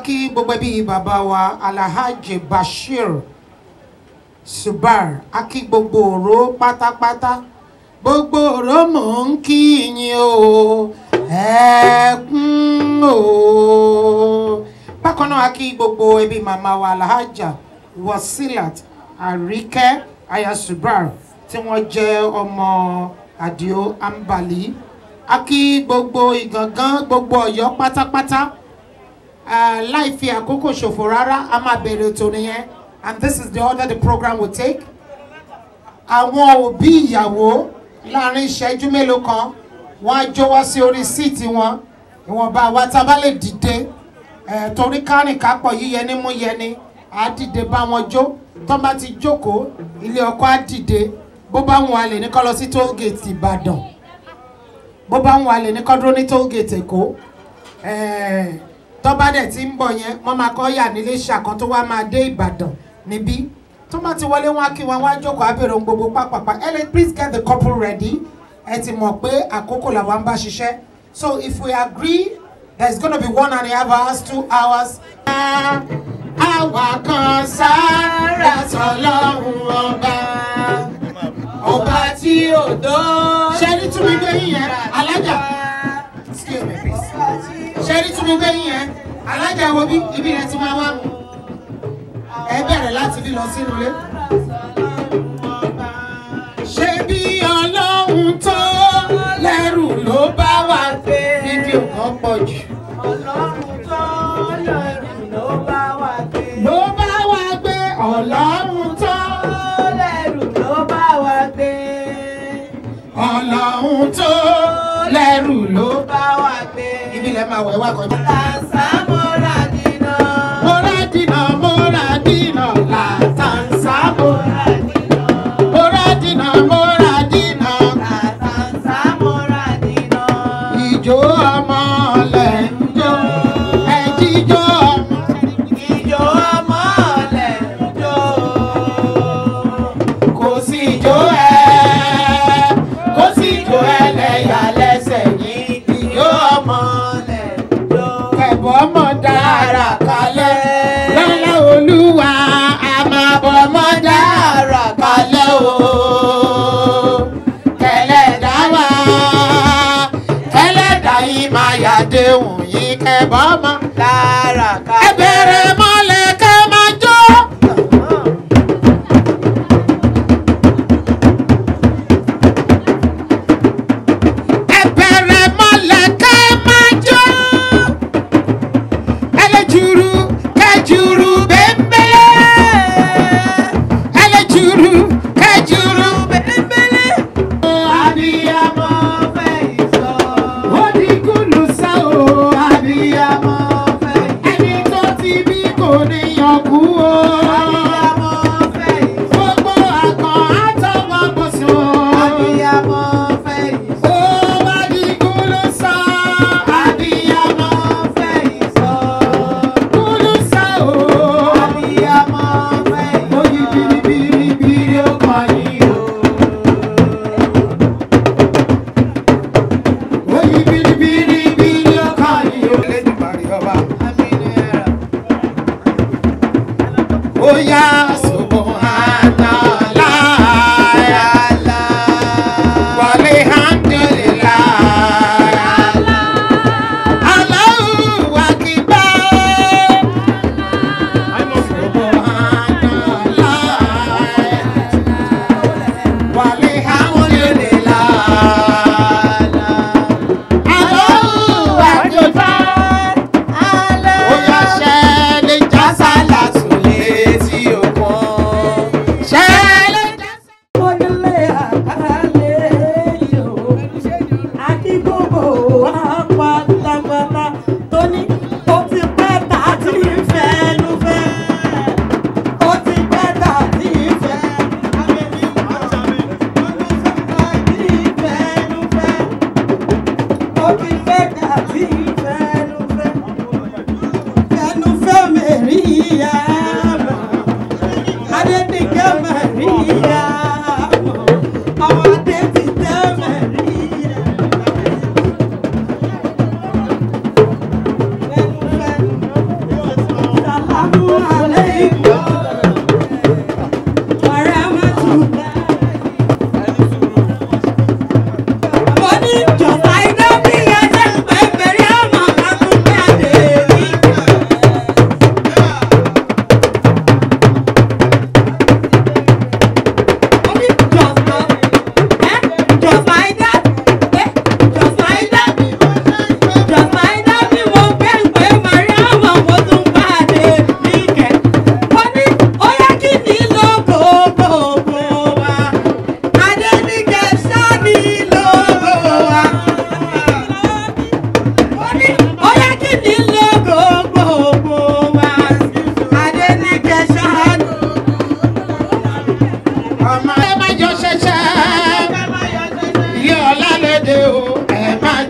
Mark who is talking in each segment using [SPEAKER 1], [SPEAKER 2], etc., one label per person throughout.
[SPEAKER 1] kí gbogbo ẹbí bàbá wa alhaji bashir subar a kí gbogbo òró pátápátá gbogbo òró mò ń kí yín o ẹkún o bákan náà a kí gbogbo ẹbí màmá wa alhaja wasilat àríkẹ́ aya subar tí wọ́n jẹ́ ọmọ àdìo ambali a kí gbogbo ìgangan gbogbo ọ̀yọ́ pátápátá uh, láì fi àkókò ṣòfò rárá a máa bẹ̀rẹ̀ ètò nìyẹn and this is the order the program will take. àwọn òbí ìyàwó láàrin ìṣẹ́jú mélòó kan wọ́n á jó wá sí orí síìtì wọn ìwọ̀nba wa tá a bá lè dìde eh, torí kárìnká pọ̀ yíyẹni mú yẹni á dìde bá wọn jó tó bá ti jókòó ilé ọkọ á dìde bó bá wọn a lè ní kọ́ lọ sí tóògèètì ìbàdàn bó bá wọn a lè ní kọ́ dúró ní tóògèètì èkó eh, tó bá dẹ̀ ti ń bọ̀ yẹn wọ́n máa kọ́ yà nílé ṣàkan tó wá máa dé ìbàdàn níbí tó bá ti wọlé wọn á kí wọn wá jókòó abẹ́rẹ́ ohun gbogbo pápápá ellen please get the couple ready ẹ ti mọ̀ pé àkókò làwọn bá ṣiṣẹ́ so if we agree there is gonna be one and a half hours two hours. àwa kan sára sọlọ́run ọba ọba tí ò dó. ṣe ní túnbí gbé yín yẹn alájà excuse me please ṣe ní túnbí gbé yín yẹn alájà wo bí ibi rẹ ti máa wá mu ẹ bẹ̀rẹ̀ láti bí lọ sínú ilé. ṣé bí ọlọ́run tó lẹ́rù ló bá wà gbé. fídíò kan pọ̀ jù.
[SPEAKER 2] Ọlọ́run tó lẹ́rù ló bá wa gbé.
[SPEAKER 1] ló bá wà gbé ọlọ́run tó.
[SPEAKER 2] lẹ́rù ló bá wa gbé.
[SPEAKER 1] ọlọ́run tó lẹ́rù ló.
[SPEAKER 2] bá wa gbé.
[SPEAKER 1] ibi lẹ máa wẹ̀ wá kọ́.
[SPEAKER 2] Làǹsà mọ́ra dínà.
[SPEAKER 1] mọ́ra dínà mọ́ra dínà làtàǹsà mọ́ra. mọ́ra dínà mọ́ra dínà.
[SPEAKER 2] Làǹsà mọ́ra dínà.
[SPEAKER 1] ìjó ọmọ lẹ̀ ń jó ẹ̀jíjó ọmọ.
[SPEAKER 2] Ìjọ ọmọ ọ̀lẹ̀ ń jó.
[SPEAKER 1] kò sí ìjó ẹ kò sí ìjó ẹlẹ́yà lẹ́sẹ̀ yìí ìjó ọmọ
[SPEAKER 2] Ọ̀lẹ̀ ń jó.
[SPEAKER 1] kẹ̀bọ́ ọmọ dára kalẹ̀ lọ́lá olúwa àmàbọ̀ ọmọ dára kalẹ̀ o kẹlẹ́dá wa kẹlẹ́dá yìí máa yàdéhùn yìí kẹ̀bọ́ ọmọ
[SPEAKER 2] Lára ká.
[SPEAKER 1] ẹ bẹ̀rẹ̀ mọ́lẹ̀ kẹ́ máa jó. ẹ bẹ̀rẹ̀ mọ́lẹ̀ kẹ́ máa jó. ẹlẹ́jùrú kẹjùrú bẹ́ẹ̀bẹ́. ẹlẹ́jùrú kẹjùrú bẹ́ẹ̀bẹ́. abiyamọ
[SPEAKER 2] fẹ́ ìsọ.
[SPEAKER 1] ó di kúlù sá o abiyamọ.
[SPEAKER 2] fẹ́
[SPEAKER 1] ẹni tó ti bí kò ní yọkú o.
[SPEAKER 2] Abiyamọ fẹ́ ìsọ.
[SPEAKER 1] gbogbo àkàn àtọwọ́ bọ̀ sùn.
[SPEAKER 2] Abiyamọ fẹ́ ìsọ.
[SPEAKER 1] ó bá di kúlù sá abiyamọ.
[SPEAKER 2] fẹ́ ìsọ.
[SPEAKER 1] kúlù sá o.
[SPEAKER 2] Abiyamọ fẹ́ ìsọ.
[SPEAKER 1] Oyi biribiribiri ó kọ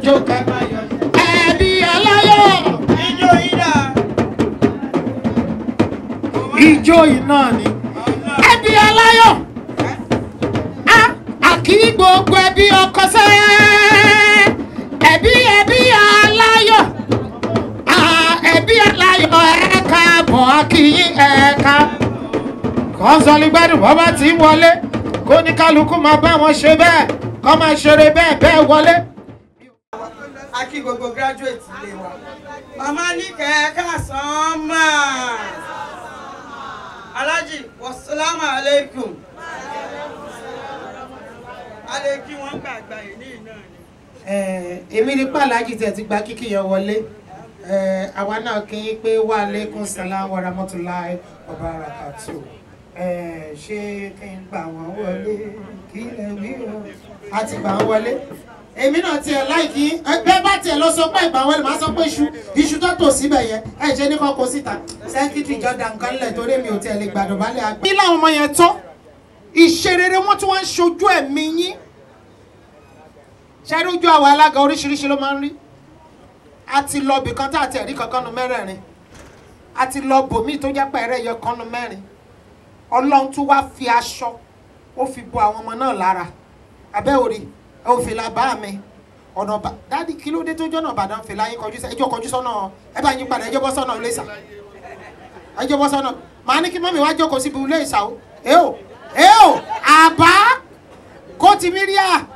[SPEAKER 1] jó kẹ́ ẹbí aláyọ̀
[SPEAKER 2] Ijó ìdá.
[SPEAKER 1] ijó iná ni ẹbí aláyọ̀ a àkí gbogbo ẹbí ọkọ sẹ́ ẹbí ẹbí aláyọ̀ a ẹbí aláyọ̀ ẹ̀ka bọ̀ akíyín ẹ̀ka kọ́ńsọ̀lì gbádùn bọ́ bá ti ń wọlé kó ní kálukú máa bá wọn ṣe bẹ́ẹ̀ kọ́ máa ṣeré bẹ́ẹ̀ bẹ́ẹ̀ wọlé.
[SPEAKER 2] A kí gbogbo graduate ilé wa. Màmá ní kẹ̀kẹ́ sàn máa. Alájì, wàsálàmù aleikum. A lè kí wọ́n gbàgbà yìí ní ìná ni.
[SPEAKER 1] èmi ní pàlájì tẹ̀ ti gba kíkì yẹn wọlé Eh, àwa náà kí n pé wà lẹ́kùn sàlám wa rahmatulahi wa barakatuh Eh, ṣé kí n gbà wọ́n wọlé kí lè wí o a ti gbà wọ́n wọlé èmi náà tiẹ̀ láìkí ẹgbẹ́ bá tiẹ̀ lọ sọ pé ìgbà wọlé màá sọ pé iṣu iṣu tó tò síbẹ̀ yẹn ẹ ṣe ní kọ́kọ́ síta sẹ́kítì jọ̀dá nǹkan lẹ̀ torí mi ò tiẹ̀ lè gbàdọ̀ balẹ̀ àgbà. bí láwọn ọmọ yẹn tán ìṣerere wọn tí wọ́n ń ṣojú ẹ̀mí yín ṣẹ́rí ojú àwọn alága oríṣiríṣi ló máa ń rí a ti lọ bì kan tá àti ẹ̀rí kankan nu mẹ́rẹ̀ẹ̀rin a ti lọ bòmíì tó jẹ́ pẹ̀rẹ́ yọ kan nu mẹ́rin ọlọ́run tún wá fi aṣọ ó fi bo àwọn ọmọ náà lára abẹ́ òrì ẹ ò fìlà bá mi ọ̀nà bá dáàdì kí ló dé tó jọ́nà ìbàdàn fìlà yín kọjú sí ẹjọ́ kọjú sọ́nà ẹ bá yín padà ẹjọ́ bọ́ sọ́nà ilé ìsà ẹjọ́ bọ́ sọ́nà màá ní kí mọ́mí wá jókòó síbi ilé ìsà o ẹ o ẹ o àbá kó ti mí rí à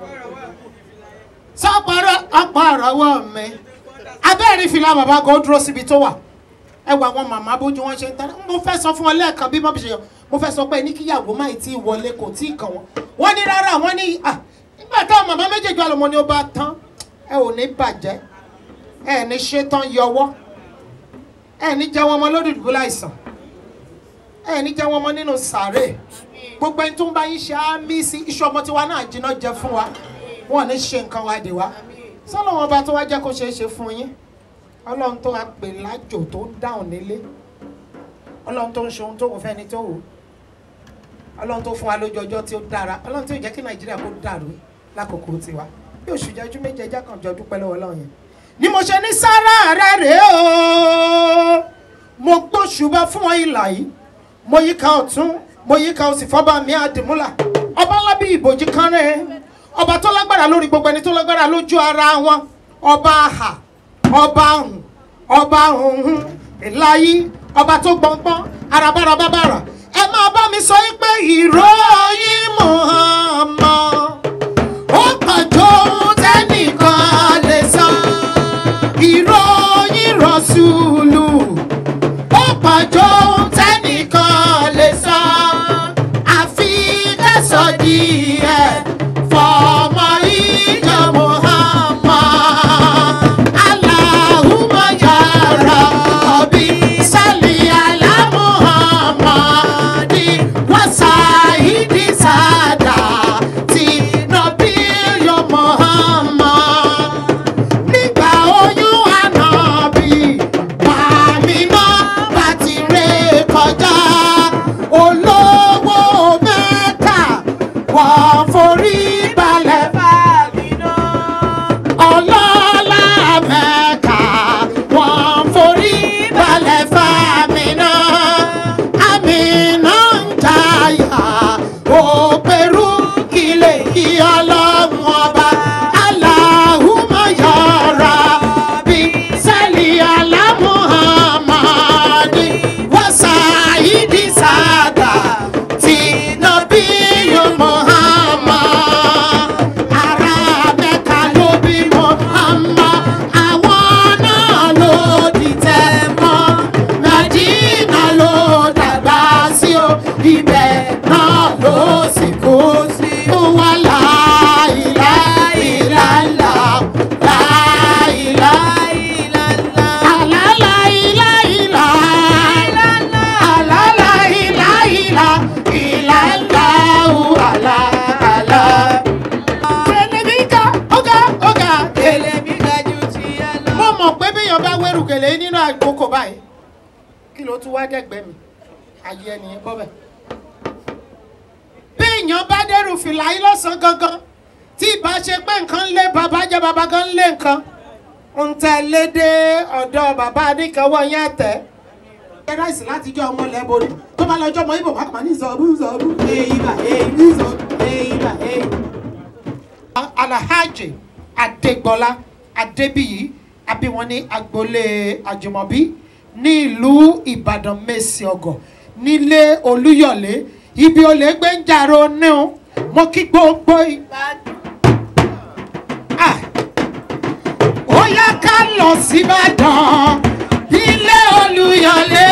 [SPEAKER 1] sọ́pọ̀rọ̀ ọ̀pọ̀ ọ̀rọ̀wọ́ mi abẹ́rẹ́ fìlà bàbá kò dúró síbi tó wà ẹ wà àwọn màmá bójú wọn ṣe ń tẹ́lẹ̀ mo fẹ́ sọ fún ọ lẹ́ẹ̀kan bí mọ́bí ṣe yọ mo fẹ́ sọ pé ní kíyàwó máì tí ì wọlé kò tí ì kàn wọ́n wọ́n ní rárá wọ́n ní à nígbà táwọn màmá méjèèjì àlọ́mọ ni ó bá tán ẹ ò ní bàjẹ́ ẹ ní ṣetán yọwọ́ ẹ ní jẹ́ wọn mọ lórí ìdúgbò láìsàn ẹ ní jẹ́ wọn mọ nínú sàárè gbogbo ẹni tó ń bá yín ṣe á mí sí iṣu ọmọ tiwa náà jiná jẹ fún wa wọn ò ní ṣe nǹkan wa dè wá sọlọ́wọ́n ọba tó wá jẹ́ kó ṣeé ṣe fún yín ọlọ́run tó wá pè lájò tó ń dáhùn nílé ọlọ́run tó ń ṣe ohun tó wù fẹ́ni tó wù ọlọ́run tó fún wa lójú ọjọ́ tí ó dára ọlọ́run tó jẹ́ kí nàìjíríà kó dàrú lákòókò tiwa bí oṣù jẹ́jú méje ẹjá kan jọ dúpẹ́ lọ́wọ́ ọlọ́run yẹn ni mo ṣe ní sára rẹ̀ rèé o mo gbóṣùbà fún wọn ìlà yìí mo yíká ọ̀tún mo yíká òsì fọ́ba mi àdìmúlà ọba ńlá bí ìbòjì kan rẹ̀ ọba tó lágbára lórí gbogbo ẹni tó lágbára lójú ara wọn ọba àhà ọba ahùn ọba ahùn ìláyí ọba tó gbọngbọn arabára bábàrà ẹ máa bá mi sọ yín pé ìròyìn Muhammad ó kàjọ ohun tẹ́nìkan lè sọ ìròyìn Rasulu ó kàjọ ohun tẹ́nìkan lè sọ àfi kẹsàn díẹ̀ fọmọ ìjọ Muhammad Allahumma ya Rabbi salli ala Muhammadi wa sayyidi sadati nabiyyu Muhammad nígbà oyún ànábì màmínà bàtí ré kọjá olówó mẹ́ta wọ́n forí balẹ̀
[SPEAKER 2] Fàmínà.
[SPEAKER 1] ọlọ́lá mẹ́ta wọ́n forí balẹ̀ fàmínà àmínà ń jayà òpèrú kílè kí ọlọ́run ọba aláhùmá yọ̀ọ̀ra bí sẹ́lì alámùhàmádì wàsáìdì sádà tí nàbí yóò Muhammad ará mẹ́ka ló bí Muhammad àwọn náà ló dìtẹ̀ mọ́ Mẹ́dínà ló dàgbà sí o ibẹ̀ náà ló sì kú sí ó wà láìlá ìlàlá láìlá àlálà ìlà ìlà àlálà ìlà ìlà ìlà ìlà àlà àlà. Tẹlifíkà ọ̀gá ọ̀gá tẹlẹ.
[SPEAKER 2] Èlèmí ga ju ti ẹ lọ.
[SPEAKER 1] Mo mọ̀ pé béèyàn bá wẹ́rù gèlè nínú àkókò báyìí. Kí ló tún wá dẹ́gbẹ́ mi? Ayé ẹnìyẹn bọ́ bẹ̀. Béèyàn bá dẹ́rù fìlà yín lọ́sàn-án gangan. tí ìbá ṣe pé nǹkan lé bàbá jẹ́ bàbá gan lé nǹkan ń tẹ lédè ọ̀dọ̀ bàbá adékanwọ́ yẹn tẹ̀. ẹ ráìsì láti jọ ọmọ lẹ́bọ̀rì tó bá lọ́jọ́ ọmọ ibò mákàmá ní ìsọ̀rú ìsọ̀rú èyí bà èyí ìsọ̀rú èyí bà èyí. alahaji adégbọlá adébíyí abíwọn ní agboolé àjùmọ̀bí ní ìlú ìbàdàn mẹ́sì ọgọ̀ nílé olúyọ̀lé ibi olè gbé ń jàrò níhun mo kí gbogbo ìbàdàn. Ah ó yá ká lọ síbàdàn ilé olùyọlé.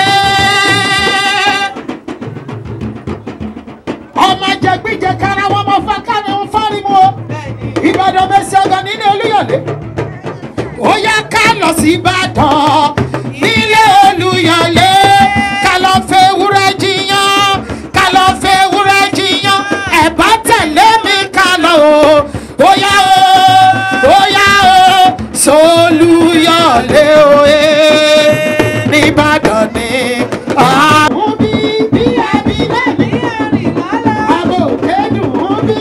[SPEAKER 1] ọmọ jẹgbíjẹ kára wọn mọ fákàní ń fárimu o ìbàdàn mẹsì ọgọ nílé olùyọlé. ó yá ká lọ síbàdàn ilé olùyọlé. ká lọ fẹ́ wúrẹ́ jiyàn ká lọ fẹ́ wúrẹ́ jiyàn ẹ̀ bá tẹ̀lé mi ká lọ o. ó yá o ó yá o solúyọ̀lé òye nìbàdàn ni. àwọn bí bí ẹbí lẹ́nu àbò kédùn ún bí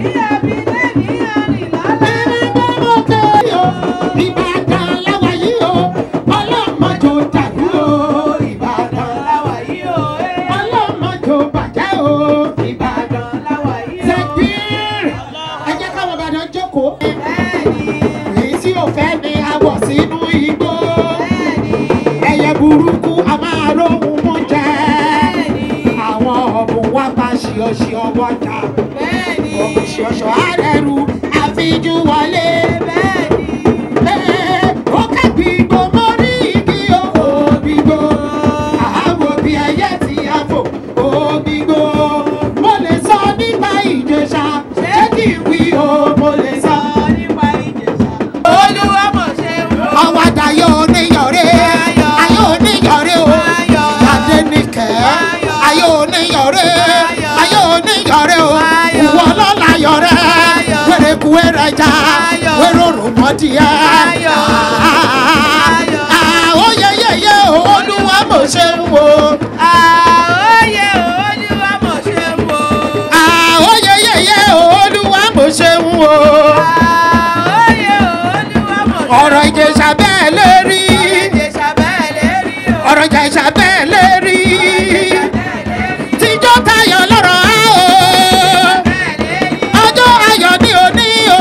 [SPEAKER 1] ìbàdàn láwa yìí o ọlọ́mọdé dàrú o ìbàdàn ọlọ́mọdé bàjẹ́ o ìbàdàn tẹ̀gbìn ẹ jẹ́ káwọn ìbàdàn jókòó èyí tí ò fẹ́ ni a wọ̀ sínú igbó ẹyẹ burúkú a máa róhun mú jẹ àwọn ọ̀bùn wa bá ṣíọṣíọ wọ́jà ọ̀bùn ṣíọṣọ àrẹ̀rù àfijú wọlé. Ee, ó kẹ́gbìgbò mórí igi o, ògbìgbò. Àáwò bí ẹyẹ tí a fò, ògbìgbò. Mo lè sọ nípa Ìjẹ̀ṣà, ṣé kí n wí o, mo lè sọ. ọwọ́ adayọ̀ oníyọ̀rẹ́ ayọ̀ oníyọ̀rẹ́ o adẹnikẹ́ ayọ̀ oníyọ̀rẹ́ ayọ̀ oníyọ̀rẹ́ o ìwọ lọ́la yọ̀rẹ́ wẹ̀rẹ̀kú wẹ̀rẹ̀já wẹ̀rọ̀rọ̀ mọ́díẹ̀ àwọn yẹyẹyẹ olúwa mo ṣe ń wo àwọn yẹyẹyẹ olúwa mo ṣe ń wo ọ̀rọ̀ ìjẹsà bẹ́ẹ̀ lè rí ọ̀rọ̀ ìjẹsà bẹ́ẹ̀ lè rí tíjọ́ tayọ̀ lọ́rọ̀ á o ọjọ́ ayọ̀ ní òní o.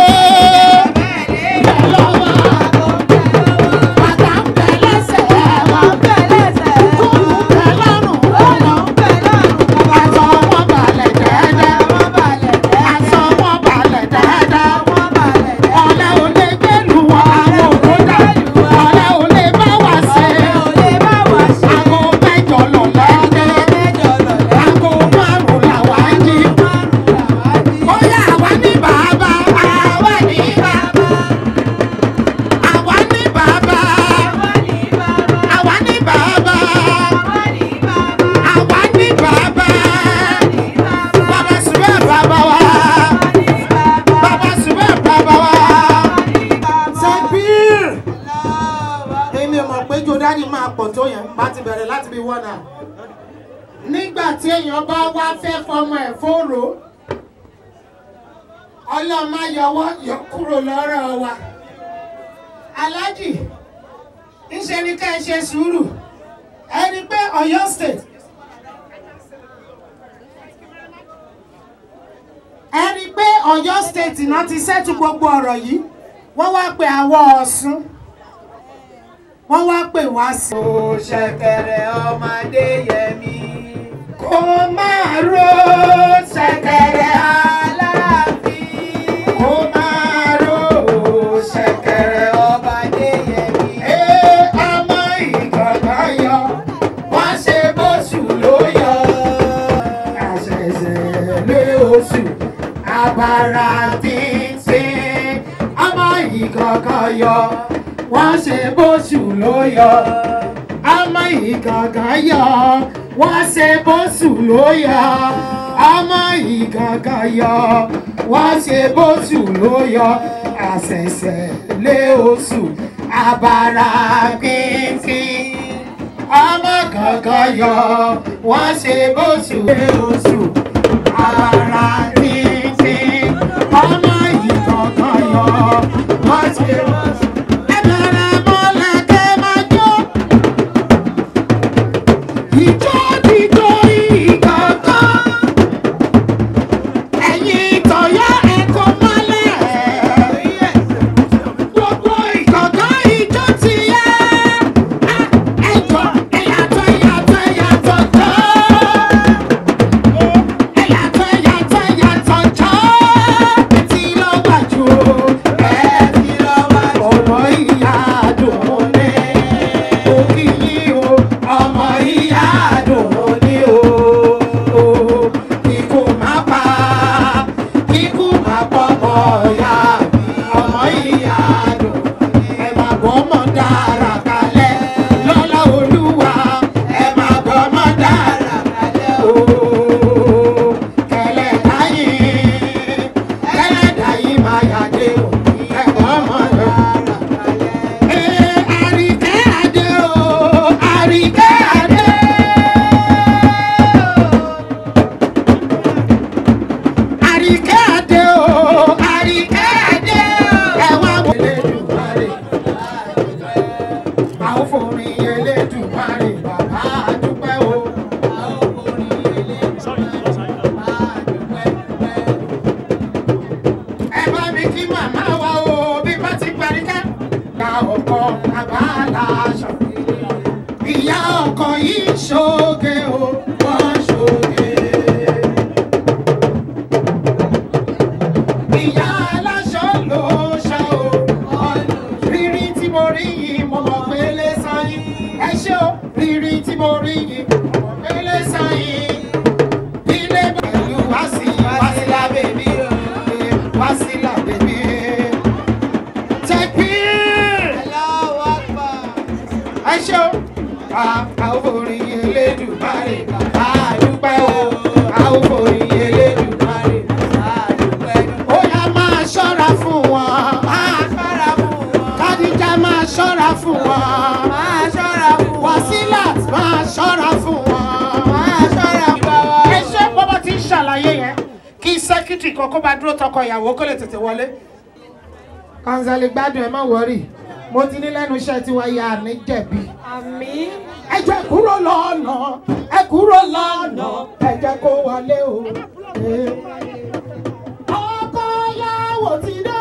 [SPEAKER 1] Bàtà ń bẹ lẹ́sẹ̀ wa, kúrú bẹ lọ́rùn ọ̀nà. Aṣọ wọn balẹ̀ dẹ́dẹ́, aṣọ wọn balẹ̀ dẹ́dẹ́. Ọ̀lẹ ò lè gbẹ́lu wọn, àwọn òkúta. Ọ̀lẹ ò lè bá wa ṣe. Aago mẹ́jọ lọ lẹ́dẹ́. Aago márùn-ún làwa ń jí. Bóyá àwa ní bàbá, àwa ní bàbá. Àwa ní bàbá, àwa ní bàbá. Àwa ní bàbá. Bàbá sùbẹ́ bàbá wa. Bàbá sùbẹ́ bàbá wa. Sẹ́bíìr. Èmi ò mọ̀ pé Jòdánì máa pọ̀ tó yẹn, bá ti bẹ̀rẹ̀ láti bí wọ́n náà. Nígbà tí èèyàn bá wá fẹ́ fọmọ ẹ̀ fóró, ọlọ́mọ yọwọ́ yọ kúrò lọ́rọ̀ wa. Aláàjì, ńṣe ni ká ẹ ṣe sùúrù. Ẹni pé Ọ̀yọ́ state ẹni pé Ọ̀yọ́ state náà ti ṣẹ́tù gbogbo ọ̀rọ̀ yìí wọ́n wá pe àwọ̀ Ọ̀ṣun wọ́n wá pè wá sí.
[SPEAKER 2] Ó ṣẹ̀kẹ̀rẹ̀ ọmọdé yẹmi.
[SPEAKER 1] kó máa ro ṣẹ̀kẹ̀rẹ̀
[SPEAKER 2] Aláàfin.
[SPEAKER 1] kó máa ro ṣẹ̀kẹ̀rẹ̀
[SPEAKER 2] ọmọdé yẹmi.
[SPEAKER 1] ee ọmọ ìgbọ̀ngàn yọ wọ́n ṣe bóṣù ló yọ àṣẹ̀ṣẹ̀ lé oṣù abara tíntín ọmọ ìgbọ̀ngàn yọ wọ́n ṣe bóṣù ló yọ ọmọ ìgangan yọ wọ́n ṣe bóṣù ló yọ ọmọ ìgangan yọ wọ́n ṣe bóṣù ló yọ àṣẹ̀ṣẹ̀ lé oṣù abara pínpín ọmọ gangan yọ wọ́n ṣe bóṣù lé oṣù abara pínpín ọmọ ìgangan. àríkẹ́ àdé o àríkẹ́ àdé o ẹ wá wọ elédùnmarè àwọn forin elédùnmarè bàbá àdúpẹ́ o. ẹ bá mi kí màmá wa o bí bá ti parí ká. ìyá ọkọ bàbá aláṣọ. ìyá ọkọ yìí ṣoge o wọ́n ṣoge. ìyá aláṣọ ló ṣá o. rírí tí mo rí yìí mo mọ̀ pé lè san yín. ẹ ṣé o rírí tí mo rí yìí mo mọ̀ pé lè san yín. ilé pẹ̀lú wásí wásílà bèbí o. wásílà bèbí. tẹ̀pín ẹ ṣé o. àwọn orin elédùnmáre àdúpẹ́ o. àwọn orin elédùnmáre ó yá máa ṣọ́ra fún wọn. kádìjà máa ṣọ́ra fún wọn. wàsílàt máa ṣọ́ra fún wọn. ẹ ṣe bọ́bá ti ń ṣàlàyé yẹn kí sẹ́kítì kan kó bá dúró tọkọ ìyàwó kó lè tètè wọlé. kanzali gbádùn ẹ má wọrí mo ti ní lẹ́nu iṣẹ́ tiwa ya ní jẹ̀bi.
[SPEAKER 2] Àmín.
[SPEAKER 1] ẹ jẹ́ kúrò lọ́nà ẹ kúrò lọ́nà ẹ jẹ́ kó wọlé o. ọkọ yàwó ti dé.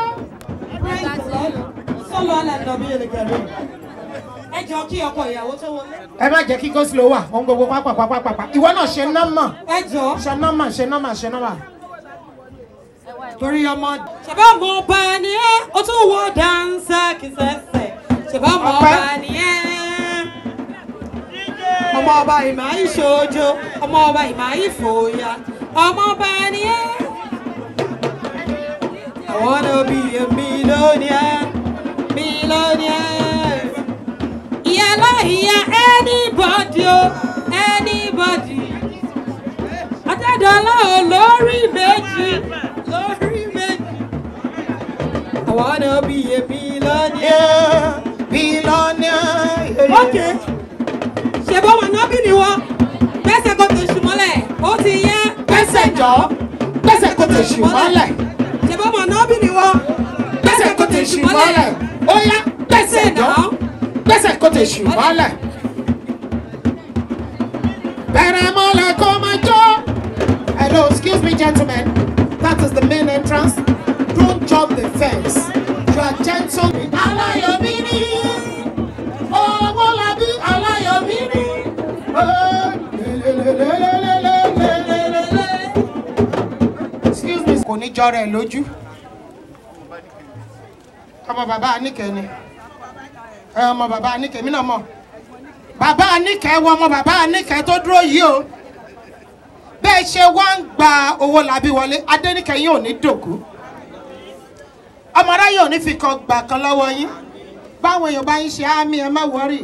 [SPEAKER 2] Sọ́lọ́ alẹ́ nà bí ẹnì kẹrin. Ẹ jọ kí ọkọ ìyàwó tó wọlé.
[SPEAKER 1] ẹ má jẹ́ kí goslo wà ohun gbogbo pápápápápá ìwọ náà ṣe nọ́mà
[SPEAKER 2] Ẹ jọ.
[SPEAKER 1] ṣe nọ́mà ṣe nọ́mà ṣe nọ́mà.
[SPEAKER 2] Torí ọmọ. Ṣèbá ọmọ ọba ni ẹ́, ó tún wọ dáńsá kìsẹ́sẹ̀. Ṣèbá ọmọ
[SPEAKER 1] Ọpẹ́.
[SPEAKER 2] ọba ni ẹ́. Ọmọ ọba ìmọ̀ ìṣojo, ọmọ ọba ìmọ̀ ìfòyà, ọmọ ọba ni ẹ́. I wanna be a millionaire, millionaire. Ìyálà ìyá anybody o, anybody. Adédọ́lá ò lórí méjì, lórí méjì. I wanna be a millionaire.
[SPEAKER 1] bílọ́nìà.
[SPEAKER 2] Ok, ṣe bọ́ wọn náà bí ni wọ́n? Gbẹ́sẹ̀ kò tó ṣù mọ́lẹ̀, ó ti yẹ.
[SPEAKER 1] gbẹ́sẹ̀ jọ gbẹ́sẹ̀ kò tẹ̀ ṣù mọ́lẹ̀
[SPEAKER 2] Ṣe bọ́ wọn náà bí ni wọ́n?
[SPEAKER 1] gbẹ́sẹ̀ kò tẹ̀ ṣù mọ́lẹ̀ ó yá gbẹ́sẹ̀ jọ gbẹ́sẹ̀ kò tẹ̀ ṣù mọ́lẹ̀. bẹ̀rẹ̀ mọ́lẹ̀ kó máa jó. hello excuse me gentlemen that is the main entrance don't jump the fence you are gentle. aláyọ̀mí ni owó labí aláyọ̀mí ni. excuse me kò ní jọrọ ẹ lójú ọmọ bàbá Aníkẹ́ ni ẹ ọmọ bàbá Aníkẹ́ mi náà mọ̀ bàbá Aníkẹ́ wọ ọmọ bàbá Aníkẹ́ tó dúró yìí o bẹ́ẹ̀ ṣe wá ń gba owó làbí wọlé Adéníkẹ́ yín ò ní dòkú ọmọ aráyé ò ní fi kan gbà kan lọ́wọ́ yín báwọn èèyàn bá ń ṣe àmì ẹ má wọrí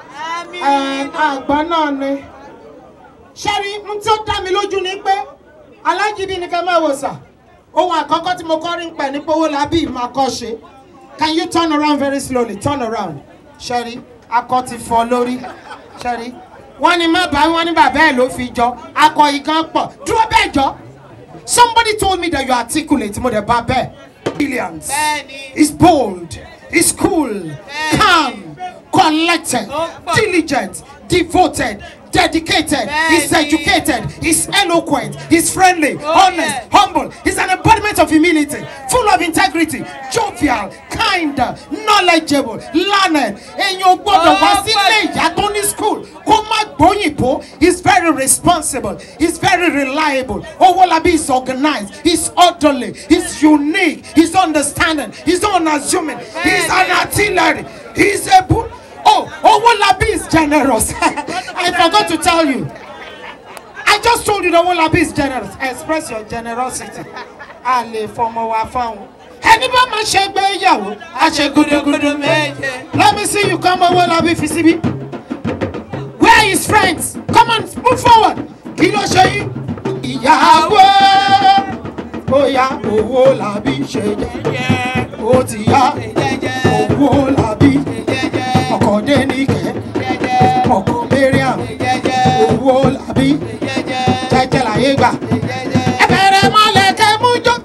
[SPEAKER 1] àgbọn náà ni ṣẹ́rí n tí ó dá mi lójú ni pé alágídí ni ká máa wò sà ohun àkọ́kọ́ tí mo kọ́ rí ń pẹ̀ ní pówó làbí máa kọ́ ṣe can you turn around very slowly turn around ṣẹ́rí akọ ti fọ́ lórí ṣẹ́rí wọ́n ní má bá wọn ní bàbá ẹ̀ ló fi jọ akọ yìí kan pọ̀ dúró bẹ́ẹ̀ jọ somebody told me that you are articulate mo dẹ̀ bá bẹ́ẹ̀ brilliant is bold is cool calm collected diligent devoted dedicated he's
[SPEAKER 2] Bẹ́ẹ̀ni.
[SPEAKER 1] educated he's eloquent he's friendly
[SPEAKER 2] Oh,
[SPEAKER 1] honest
[SPEAKER 2] yeah.
[SPEAKER 1] humble he's an embodiment of humility full of integrity jovial kind knowledgeable learned èèyàn ò gbọ́dọ̀ wá
[SPEAKER 2] Oh,
[SPEAKER 1] sílé ìyá tó ní school kó má gbóyìnbó he's very responsible he's very reliable owolabi is organized he's orderly he's unique he's understanding he's unassuming he's an artillery he's a bull oh owolabi is generous i forgot to tell you. I just told you the whole Labi is generous. Express your generosity. A lè fọmọ wa fáwọn. Ẹni bá máa ṣe gbéyàwó, a ṣe gudugudu méje. Let me see you come owó Labi fi síbí. Where are his friends? Come on, move forward. Kí ló ṣe yín? Ìyàwó. Bóyá owó Labi ṣe jẹ́jẹ́. Ó ti yá. Owó Labi. Ọkọ̀ Dénìkẹ́. Ọkọ̀ Mariam. Owó Labi jẹjẹ láyé gbà. ẹ bẹ̀rẹ̀ mọ́lẹ̀ kẹ́ mú jó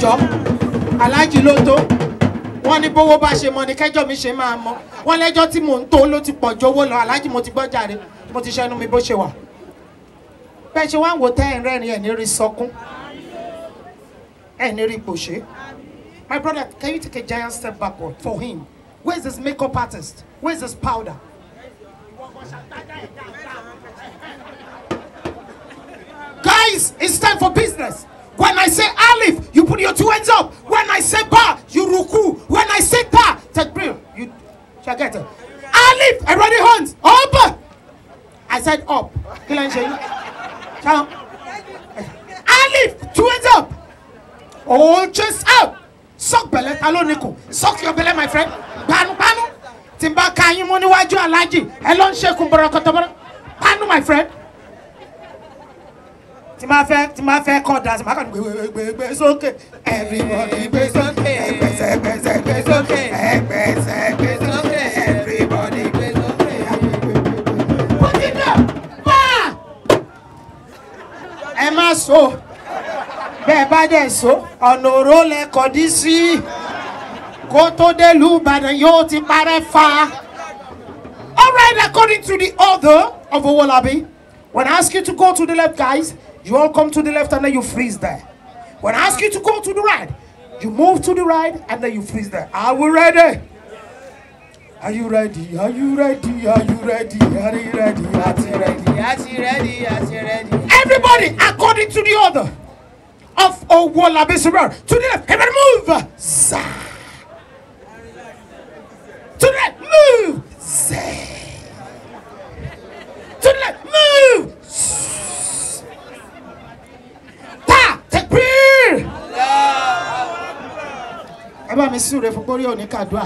[SPEAKER 1] ẹjọ́ aláàjì ló tó wọ́n ní bówó bá ṣe mọ ni kẹjọ́ mi ṣe máa mọ wọ́n lẹ́jọ́ tí mò ń tó ló ti pọ̀ ju owó lọ aláàjì mo ti gbọ́ jàre mo ti ṣẹnu mi bó ṣe wà bẹ́ẹ̀ ṣe wá ń wo tẹ́ ẹ̀ ń rẹ́rìn ẹ̀ ní rí sọkún ẹ̀ ní rí pòṣé my brother can you take a giant step backward for him where is his makeup artist where is his powder. Guys, it's time for business. When I say Alif, you put your two hands up. When I say Ba, you ruku. When I say Ta, Takbir, you shall get it. Alif, everybody hands up. I said up. Kí ló ń ṣe yín? Ṣáà. Alif, two hands up. Oh, chest up. Suck bẹ̀lẹ̀ ta ló ní kù. Suck your bẹ̀lẹ̀ my friend. Panu panu. Tí n bá ka yín mú níwájú alájì, ẹ ló ń ṣekun bọ̀rọ̀kọ̀tọ̀ Panu my friend tí máa fẹ́ tí máa fẹ́ kọ́ da tí máa kàn gbé gbé gbé gbé sókè everybody gbé sókè ẹgbẹ́sẹ̀ gbẹ́sẹ̀ gbé sókè ẹgbẹ́sẹ̀ gbé sókè everybody gbé sókè. Put it down. Pa! ẹ má so bẹ́ẹ̀ bá dẹ̀ so ọ̀nà òró lẹ kọ̀dí sí kó tó dé ìlú Ìbàdàn yóò ti parẹ́ fa. All right, according to the author of Owolabi, when I ask you to go to the left, guys, you all come to the left and then you freeze there. When I ask you to go to the right, you move to the right and then you freeze there. Are we ready? Are you ready? Are you ready? Are you ready? Are you ready? Are you ready?
[SPEAKER 2] Yàtì rẹ́dí, yàtì rẹ́dí.
[SPEAKER 1] Everybody, according to the order of Owolabi Subaru, to the left, everybody move. Zah. To the left, move. Zah. To the left, move. Ta, takbir. Ẹ bá mi súre fún gbórí òní kàdúà.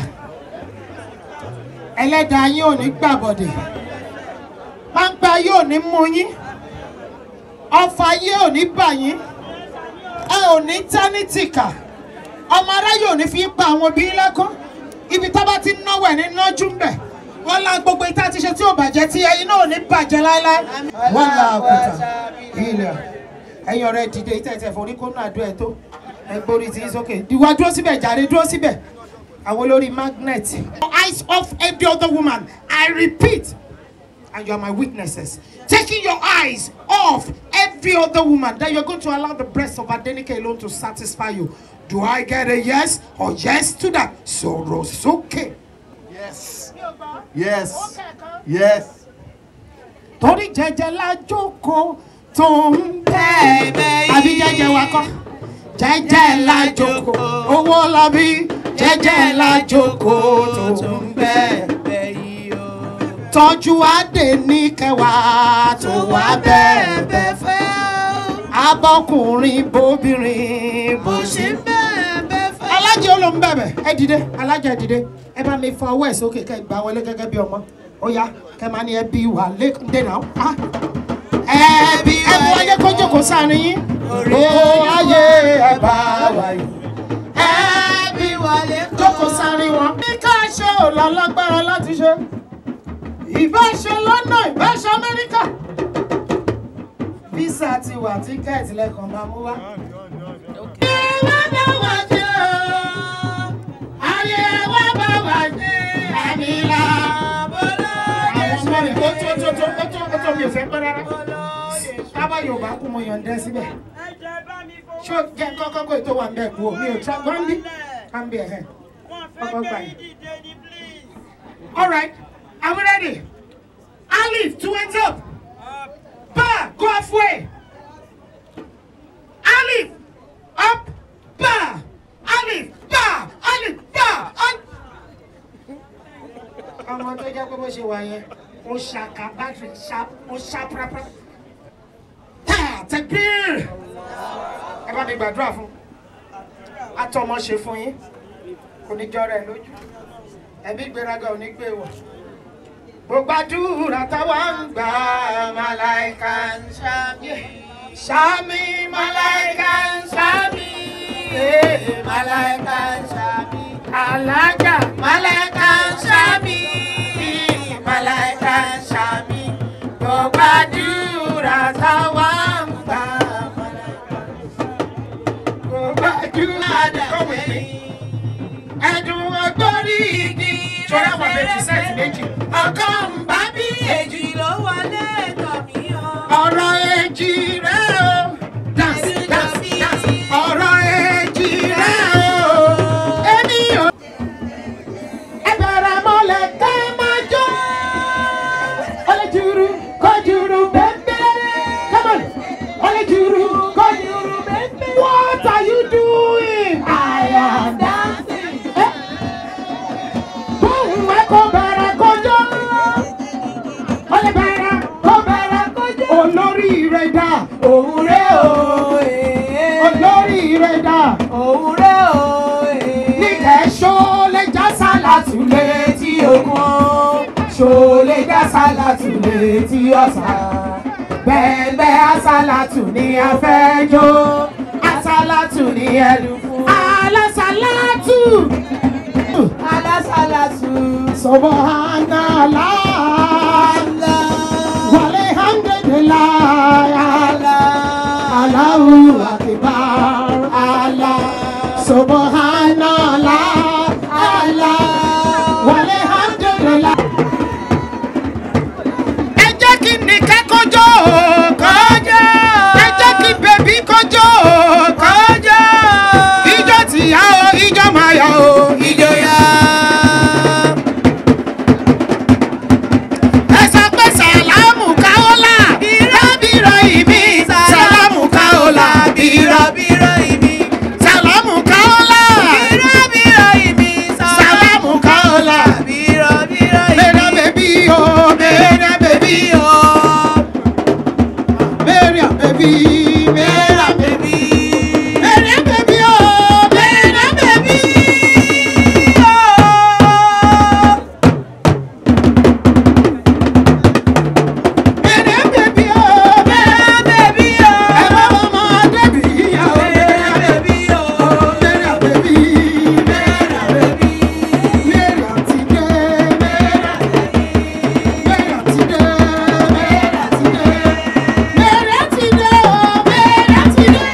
[SPEAKER 1] Ẹlẹ́dàá yín ò ní gbàbọ̀dẹ̀. Páńpá yóò ní mú yín. Ọfà yín ò ní bà yín. Ẹ ò ní tánítìkà. Ọmọ aráyé ò ní fi pa àwọn òbí lẹ́kọ́. Ibi tá bá ti ń náwó ẹ̀ ní nájú ń bẹ̀. Wọ́n lá gbogbo ìta ti ṣe tí ò bàjẹ́ tí ẹyin náà ò ní bàjẹ́ láéláé. Wọ́n lá àkútà ilẹ̀. Ẹyin ọ̀rẹ́ dìde ìtẹ̀tẹ̀ forí kó náà dún ẹ̀ tó. Ẹ gbórí tí ń sókè. Ìwà dúró síbẹ̀ jàre dúró síbẹ̀. Àwọn olórí magnet. Eyes off every other woman. I repeat. and you are my witnesses. Taking your eyes off every other woman, that you're going to allow the breast of Adenike alone to satisfy you. Do I get a yes or yes to that? Sorosoke.
[SPEAKER 3] Yes. Yes. Yes.
[SPEAKER 1] Torí jẹjẹ la jókòó tó ń bẹ́ẹ̀. Àbí jẹjẹ wa kọ́. Jẹjẹ la jókòó. Owó labí. Jẹjẹ la jókòó tó ń bẹ́ẹ̀. Tọ́jú adé ní kẹwàá tó wá bẹ́ẹ̀ bẹ́ẹ̀ fẹ́. Abọ́kùnrin bóbìnrin bó ṣe bẹ́ẹ̀ fẹ́. Alájẹ ó ló ń bẹ̀bẹ̀. Ẹ dìde, alájẹ ẹ dìde. Ẹ bá mi fọ ọwọ́ ẹ̀ sókè kẹ́ ẹ gbà wọlé gẹ́gẹ́ bí ọmọ. Ó yá, kẹ́ máa ní ẹbí wà lẹ́kùndé náà. Ah. Ẹbí ẹ mú ayé kó jókòó sáárín yín. Ó ayé ẹ bá wà yìí. Ẹbí wà lẹ́kùndé. Jókòó sáárín wọn. Bí ká ṣe ò lọ lágbára láti ṣe ìbáṣe london ìbáṣe amẹ́ríkà visa ti wà tíkẹ́ẹ̀tì lẹ́kàn máa mú wá. ìwé bá wà jẹ́ o ayé wa bá wà jẹ́ àmìlà. àwọn ọmọ mi tó tó tó tó tó tó tó mi ò fẹ́ pẹ́ rárá. tábà yorùbá kú mo yàn dẹ́ síbẹ̀. ṣé o jẹ́ kọ́kọ́ kó ètò wà ń bẹ̀ kú o mi ò tra gbọ́ndí. ká ń bí ẹ̀hẹ́ kọ́kọ́ gbà yín. all right. Are we ready? Alif, two hands up. Ba, go halfway. Alif, up, ba. Alif, ba, Alif, ba. Alif. Àwọn tó jẹ́ pé bó ṣe wà yẹn, ó ṣàkà bátìrì ṣá, ó ṣá pàápàá. Tá tẹ̀gbìr. Ẹ bá mi gbàdúrà fún. Atọ́mọ ṣe fún yín. Kò ní jọ rẹ̀ lójú. Ẹ̀mí ìgbéraga ò ní gbé wọ̀ gbogbo àdúrà táwa ń gbà màláìka ń ṣàmì ṣàmì màláìka ń ṣàmì màláìka ń ṣàmì alájà màláìka ń ṣàmì màláìka ń ṣàmì gbogbo àdúrà táwa ń gbà màláìka ń ṣàmì gbogbo àdúrà ìbejì sẹ́ẹ̀tì méjì. ọkọ ń bá bí
[SPEAKER 2] èjì ló wọlé tọ̀ mí o.
[SPEAKER 1] ọ̀rọ̀ èjì rẹ̀ o. dance dance dance ọ̀rọ̀ èjì rẹ̀ o. èmi ò. ẹ bẹ̀rẹ̀ mọ́lẹ̀ ká máa jó. Ole juru, ko juru, bebe. Come on. Ole juru, ko juru, bebe. What are you doing? I am dancing. Eh? Boom, ẹ kò bẹ̀rẹ̀ kọjọ́. Ole bẹ̀rẹ̀ kò bẹ̀rẹ̀ kọjọ́. Olórí rẹ̀ dà.
[SPEAKER 2] òun rẹ̀ o.
[SPEAKER 1] Olórí rẹ̀ dà.
[SPEAKER 2] òun rẹ̀ o.
[SPEAKER 1] Ní kẹ́sọ́ lè já sálàtù létí ogun. Ṣòlè já sálàtù létí ọ̀sà. Bẹ́ẹ̀bẹ́ àsálàtù ni a fẹ́ jó. Àsálàtù ni ẹnu fún. Alásálàtù.
[SPEAKER 2] alásàlásù.
[SPEAKER 1] Subhanallah. Walhamdulillah. Allahu Akbar. Allah. Subhanallah. Allah. Walhamdulillah. Ẹ jẹ́ kí nìkẹ́ kọjọ́ kọjọ́. Ẹ jẹ́ kí bèbí kọjọ́ kọjọ́. Ijó ti yá o, ijó máa yá o, ijó yá. Ẹ sọ pé sàlámù káólà. Bírọ̀bírọ̀ ìbí. Sàlámù káólà. Bírọ̀bírọ̀ ìbí. Sàlámù káólà.
[SPEAKER 2] bírọ̀bírọ̀ ìbí
[SPEAKER 1] Sàlámù káólà.
[SPEAKER 2] bírọ̀bírọ̀
[SPEAKER 1] Mera bèbí o, mera bèbí o. Mera bèbí, mera bèbí. Mera bèbí o, mera bèbí o. Mera bèbí o, mera bèbí o. Ẹ bá wọn mọ Adébí yíyá o. Mera bèbí o. Mera bèbí, mera bèbí. Mera ti dé, mera Mera ti dé, mera ti dé. Mera ti dé o, mera ti dé.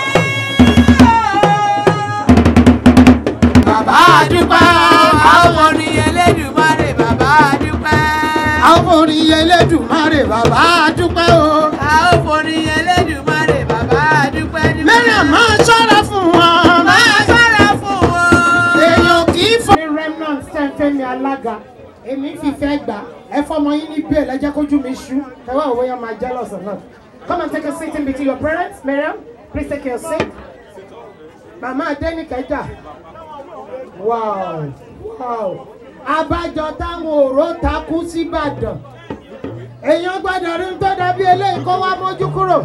[SPEAKER 1] Bàbá àdúpẹ́,
[SPEAKER 2] àwọn orin Elédùmarè bàbá àdúpẹ́.
[SPEAKER 1] àwọn orin Elédùmarè bàbá àdúpẹ́ o.
[SPEAKER 2] a ó forin Elédùmarè bàbá àdúpẹ́ ní.
[SPEAKER 1] Mẹ́rà máa ṣọ́ra fún wọn.
[SPEAKER 2] máa ṣọ́ra fún wọn.
[SPEAKER 1] èèyàn kì í fọ. ní remnant tẹ́ńtẹ́mi alága èmi fìfẹ́ gbà ẹ fọmọ yín ní bẹ́ẹ̀ lẹ́jẹ́ kójú mi ṣú ẹ̀wá òwe yẹn máa jealous or not. come and take a seat in between your parents Miriam please take your seat. màmá adẹ́nìkẹ́jà wow wow abájọ táwọn òró takú síbàdàn èèyàn gbọ́dọ̀ rí tó dàbí eléyìí kó wá mójú kúrò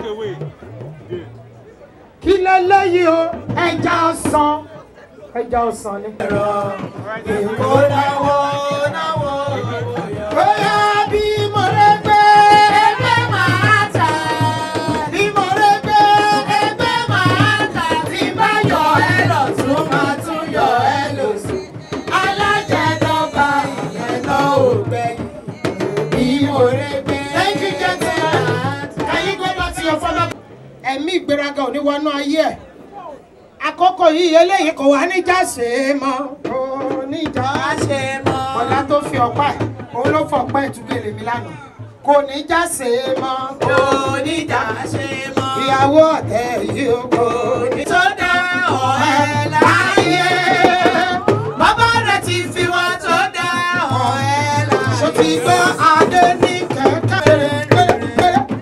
[SPEAKER 1] kí lélẹ́yìí o ẹja ọsàn ẹja ọsàn ni.
[SPEAKER 2] Èkó náwó náwó
[SPEAKER 1] bóyá bí mo rẹ gbé ẹgbẹ́ máa tà bí mo rẹ gbé ẹgbẹ́ máa tà tí bá yọ ẹ lọ tún máa tún yọ ẹ lọ sí. alájẹdọ́gba ìyẹn náà ò gbẹ̀yìn bí mo rẹ gbé. thank you gentleman can you go back to your father. ẹ̀mí ìgbéraga ò ní wọnú ayé ẹ̀ àkókò yìí eléyìí kò wá níjà ṣe é mọ́ kò níjà
[SPEAKER 2] ṣe mọ́.
[SPEAKER 1] ọ̀la tó fi ọ̀pá ẹ̀ òun ló fọ̀pá ẹ̀ túgèlè mi lánàá kò ní já ṣe é mọ́
[SPEAKER 2] Oníjà ṣe mọ́.
[SPEAKER 1] ìyàwó ọ̀tẹ̀ yìí ó kò ní
[SPEAKER 2] Tó dá ọ̀rẹ́ láyé. Bàbá rẹ̀ ti fi wọ́n tó dá ọ̀rẹ́ láyé.
[SPEAKER 1] ṣó ti gbọ́ adé ní kẹ̀kẹ́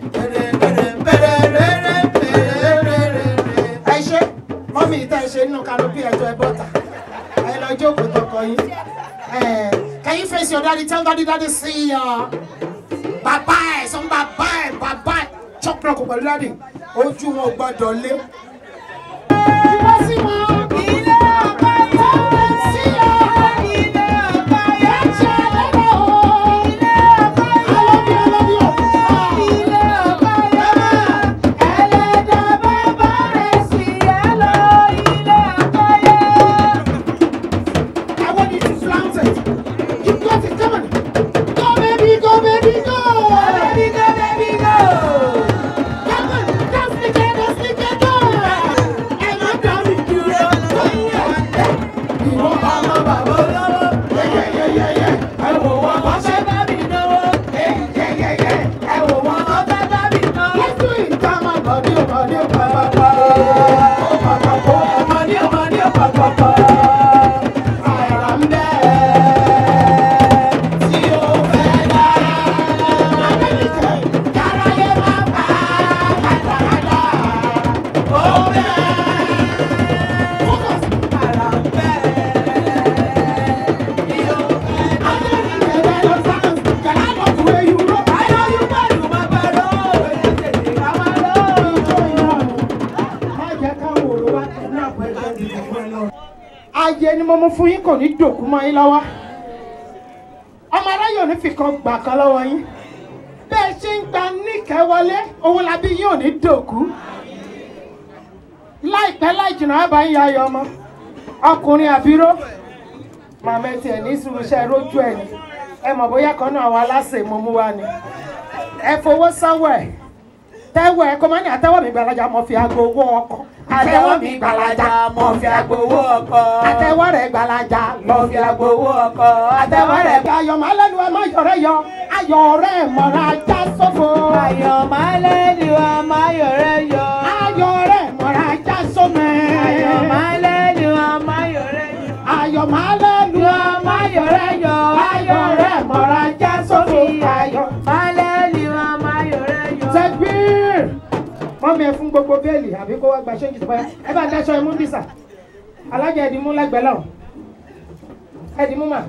[SPEAKER 1] ẹ ṣe mọ́mí ìta ẹ ṣe nínú kanopi ẹjọ́ ẹ bọ́ta ẹ lọ jókòó tọkọ yín can you face your daddy tell daddy daddy see ya bàbá ẹ sọ bàbá ẹ bàbá ẹ chọ́pọ̀ kò pẹ̀lú daddy ojú wọn ò gbọ́dọ̀ lé. Ìwọ sí wọn.
[SPEAKER 2] Ilé ọkọ yá.
[SPEAKER 1] Sí ya.
[SPEAKER 2] Ilé ọkọ yá.
[SPEAKER 1] Ẹ ṣe lẹ́nu o.
[SPEAKER 2] Ilé ọkọ yá.
[SPEAKER 1] I love you, I love you.
[SPEAKER 2] Ilé ọkọ yá. Ẹlẹ́dàá bàbá rẹ̀ sí ẹ lọ. Ilé ọkọ yá.
[SPEAKER 1] I want you to flaunt it. You got it, come on. Go baby, go baby, go.
[SPEAKER 2] Baby go, baby go.
[SPEAKER 1] Come on, dance the dance the go. Ẹ má dá mi wá ní àpò ẹgbẹ́ ìdìbò fún ẹ náà. ayé ni mo mú fún yín kò ní dòkú mọ́ yín lọ́wọ́ ọmọ aráyè ò ní fi kan gbà kan lọ́wọ́ yín bẹ́ẹ̀ ṣe ń gba níkẹ́ wọlé owó labí yín ò ní dòkú láìpẹ́ láì jìnnà á bá yín yá ayọ̀ ọmọ ọkùnrin àbíró màmá ẹ tiẹ̀ ní sùúrù iṣẹ́ rójú ẹ̀ ni ẹ mọ̀ bóyá kan náà àwọn aláṣẹ mo mú wá ni ẹ fowó sọ́wọ́ ẹ̀ tẹ́wọ̀ ẹ̀ kó má ní àtẹ́wọ̀ mi gbalaja mo fi aago owó ọkọ̀ àtẹ́wọ̀ mi gbalaja mo fi aago owó ọkọ̀ àtẹ́wọ̀ rẹ̀ gbalaja mo fi aago owó ọkọ̀ àtẹ́wọ̀ rẹ̀ gba ayọ̀ máa lẹ́nu ẹ má yọ̀rẹ́ yọ ayọ̀ rẹ̀ mọ̀ra já sófo
[SPEAKER 2] Ayọ̀ máa lẹ́nu wa máa yọ̀rẹ́ yọ.
[SPEAKER 1] ayọ̀ rẹ̀ mọ̀ra já sómẹ́
[SPEAKER 2] Ayọ̀ máa lẹ́nu wa máa yọ̀rẹ́ yọ.
[SPEAKER 1] ayọ̀ máa lẹ́nu
[SPEAKER 2] Wa máa yọ̀rẹ́ yọ.
[SPEAKER 1] ayọ̀ rẹ̀ mọ̀ra já sófo ayọ̀.
[SPEAKER 2] Máa lẹ́nu wa máa yọ̀rẹ́ yọ.
[SPEAKER 1] Tẹ́gbìr! Mọ́mí ẹ fún gbogbo bẹ́ẹ̀lì àbí kó wá gba ṣéǹjì tó báyà. Ẹ bá dáṣọ ẹmú dísà. Alájà ẹ̀dínmú lẹ́gbẹ̀ẹ́ lọ. Ẹ̀dínmú mà.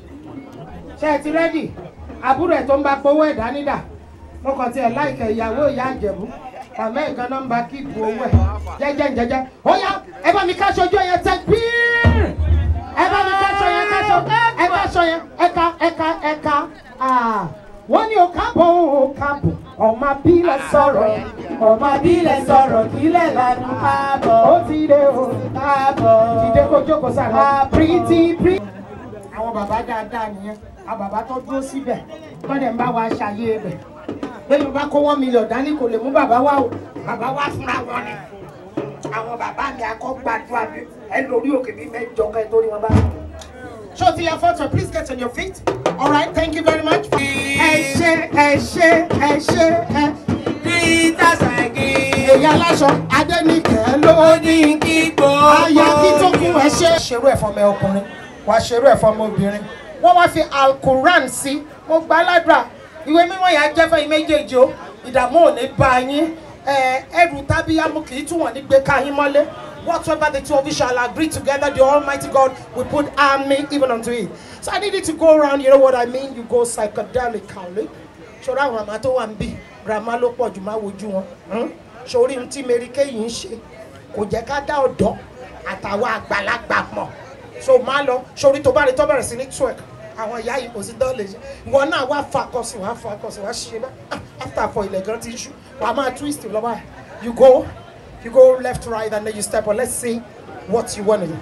[SPEAKER 1] Ṣé ẹ ti rẹ́dì? Àbúrò ẹ̀ tó ń bá gbowó ẹ̀dá nídà. Mo kàn tiẹ̀ láìkẹ̀ ìyàwó ìyá àjẹ̀bú. Màmá ẹ̀ gan nọ́mbà kíìpù owó ẹ̀. Jẹ́jẹ́ jẹ́jẹ́. Ó yá ẹ bá mi káṣọ ojú ẹyẹ tẹ́gbìr! Ẹ bá mi káṣọ yẹn káṣọ. Ẹ káṣọ yẹn ẹ̀ka ẹ̀ka ẹ̀ka. Wọ́n ní o káàbọ̀ o káàbọ̀ ọmọ abílẹ̀ sọ̀rọ̀ ọmọ abílẹ̀ sọ̀rọ̀ kílẹ̀ lánà
[SPEAKER 2] Káàbọ̀.
[SPEAKER 1] ó ti dé o
[SPEAKER 2] Káàbọ̀.
[SPEAKER 1] dìde kó jókòó sára
[SPEAKER 2] Káàbọ̀.
[SPEAKER 1] pírítì pírítì. àwọn bàbá dáadáa nìyẹn àwọn bàbá tó dúró síbẹ̀ wọ́n dẹ̀ ń bá wa ṣàyè bẹ̀ bẹ́ẹ̀ bá kó wọ́n mílíọ̀nù dání kò lè mú bàbá wa o bàbá wa fúnra wọn ni àwọn bàbá mi akọ́ gbàdúrà mi ẹ lórí òkè mi mẹ́jọ kẹ́ torí wọn bá Show to your photo, please get on your feet. All right, thank you very much. Ẹ ṣé, ẹ ṣé, ẹ ṣé, ẹ.
[SPEAKER 2] Peter Sagi.
[SPEAKER 1] Èyí aláṣọ Adéníkẹ́ ló ní
[SPEAKER 2] kí gbogbo.
[SPEAKER 1] aya kí tó kún ẹ ṣe. Ṣerú ẹ̀ fọmọ ọkùnrin, wàá ṣerú ẹ̀ fọmọ obìnrin. Wọ́n wá fi Alquran sí. Mo gbá ládùúrà. Ìwé mímọ́ yà á jẹ́ fẹ́yìn méjèèjì o. Ìdààmú ò ní bá yín. Ẹ, Ẹrù tábíyámú kì í tún wọ̀n ní gbé ká yín mọ́lé. Whatsoever the two of you shall agree together, the Almighty God will put army even unto it. So I need you to go around, you know what I mean? You go psychedelically. Ṣọ́ra àwọn àmà tó wà ń bì, grandma ló pọ̀ jù máa wojú wọn. Hmm? Ṣorí ohun tí Mary Kay ń ṣe kò jẹ́ ká dá ọ̀dọ́ àtàwọn àgbàlagbà mọ̀. So máa lọ, ṣorí tó bá rí tó bẹ̀rẹ̀ sí ní twerk. Àwọn ìyá yìí kò sí dán lè ṣe. Ìwọ náà wá fa akọ̀sìn, wá fa akọ̀sìn, wá ṣe bá. After for ilẹ̀ gan ti ń ṣú, wàá máa twist lọ́wọ́ ẹ̀. You go, you go left, right, and then you step on. Let's see what you want to do.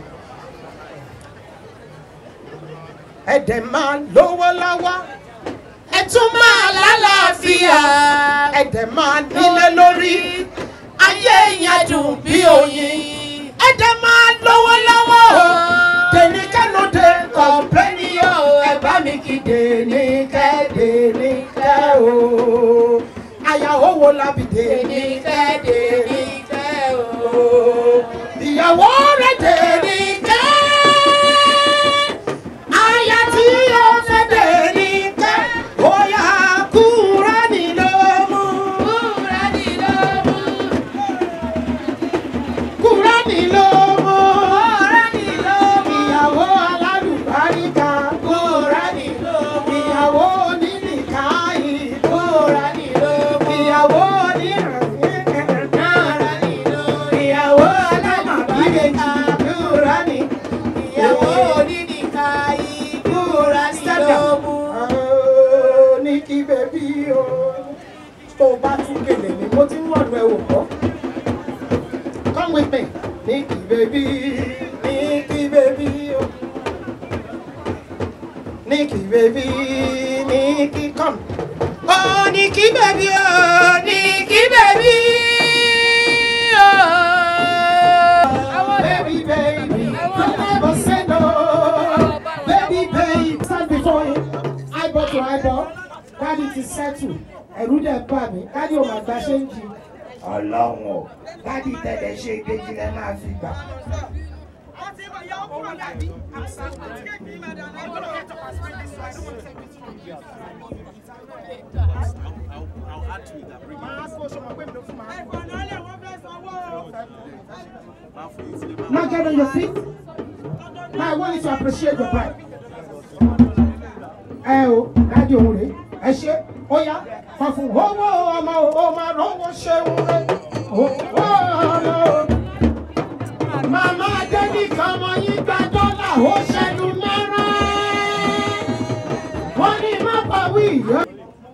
[SPEAKER 1] Ẹ̀dẹ̀ máa lówó lọ́wọ́. Ẹ tún máa lálàáfíà. Ẹ̀dẹ̀ máa nílé lórí. Ayé yẹn dùn bí oyin. Ẹ̀dẹ̀ máa lówó lọ́wọ́. Dèníkẹ́ ló dé kọ̀m̀pléènì yóò. Ẹ bá mi kí Dèníkẹ́ Dèníkẹ́ o. Àyà owó lábì Dèníkẹ́ Dèníkẹ́ o. Ìyàwó rẹ̀ Dèníkẹ́. Aya tí ó fẹ́ Dèníkẹ́. Bóyá Kúránì ló mú.
[SPEAKER 2] Kúránì ló mú.
[SPEAKER 1] Kúránì ló mú.
[SPEAKER 2] Kúránì ló mú.
[SPEAKER 1] Ìyàwó alálùbáríkà. Kúránì ló mú. Ìyàwó onílìkáyì. Kúránì ló mú. Ìyàwó onírànlẹ́. Kúránì ló mú. Ìyàwó alámàbíyèjì. Kúránì. Ìyàwó
[SPEAKER 2] onídìkáyì. Kúránì ló mú.
[SPEAKER 1] ní kí bẹ́bí o. Tó o bá tún gèlè mi, mo ti ń wọ̀nù ẹ̀ wò kọ́. Come with me. Nikki baby, Nikki baby, oh. Nikki baby, Nikki come. Oh, Nikki baby, oh, Nikki baby, oh. Baby, baby, you never say no. Baby, baby, stand before him. Eyeball to eyeball. Daddy ti settle. Ẹ̀rù dẹ̀ bà mí. Daddy ò máa gba ṣé ń jí ọlọ́run o dádì tẹ̀lé ṣe ìkejì lẹ́ máa fi gbà. Now get on your feet. Now I want you to appreciate your bride. Ẹ o, dádì òun rèé, ẹ ṣe, ó yá, fà fún owó ọmọ o, ó máa rówó ṣeun rẹ̀. Owó ọmọ o. Yeah.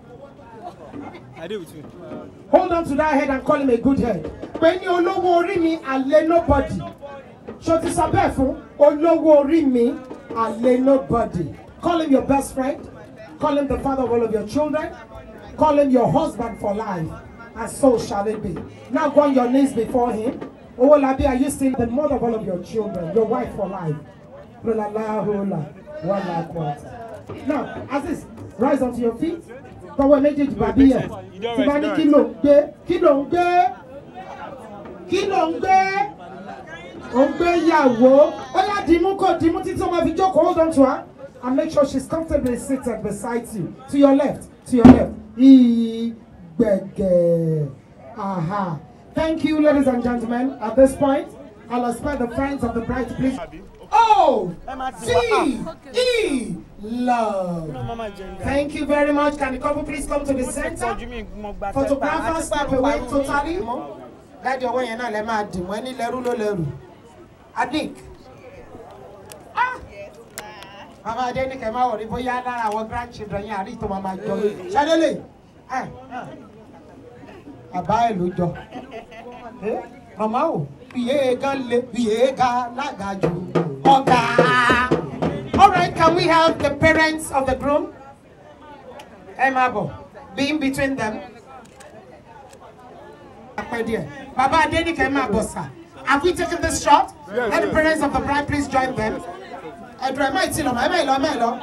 [SPEAKER 1] Hold on to that head and call him a good head. Pé ní olówó orí mi àlè nobody. Ṣo ti sọ bẹ́ẹ̀ fún olówó orí mi àlè nobody. Call him your best friend. Call him the father of all of your children. Call him your husband for life. And so shall it be. Now go on your knees before him. Owolabi, are you still the mother of all of your children? Your wife for life. Hola, la, hola, wala, kwata. Now, Aziz, rise onto your feet. Tọwọ́ méjèèjì bàbí yẹn. Tí bá ní kí ló ń gbé? Kí ló ń gbé? Kí ló ń gbé? Ó ń gbé ìyàwó. Ó yá dìímú kò dìímú títí ó máa fi jókòó. Hold on to her. And make sure she's comfortably seated beside you. To your left. To your left. Ìgbẹ̀gẹ̀. Aha. Thank you, ladies and gentlemen. At this point, I'll expect the friends of the bride to please. O T E love. Thank you very much. Can the couple please come to the center? Photographers step away totally. Dájú ọwọ́ yẹn náà lẹ máa dì mọ́ ẹni lẹ́rú ló lẹ́rù. Adik. Ah! Màmá Adéníkẹ́ máa wọ̀ ní bóyá lára àwọn grandchildren yẹn àrí tó máa máa jọ. Ṣadélè. Àbá ẹ̀ ló jọ. Eh, Màmá o, iye gan le, iye ga lágàjù. Ọ̀gá. All right, can we have the parents of the groom? Ẹ máa bọ̀, be in between them. Apẹ díẹ̀. Bàbá Adéníkẹ́ máa bọ̀ sà. Have we taken this shot? Let the parents of the bride please join them. Ẹ̀dùn ẹ̀ má ì tí lọ, ẹ̀ má ì lọ, ẹ̀ má ì lọ.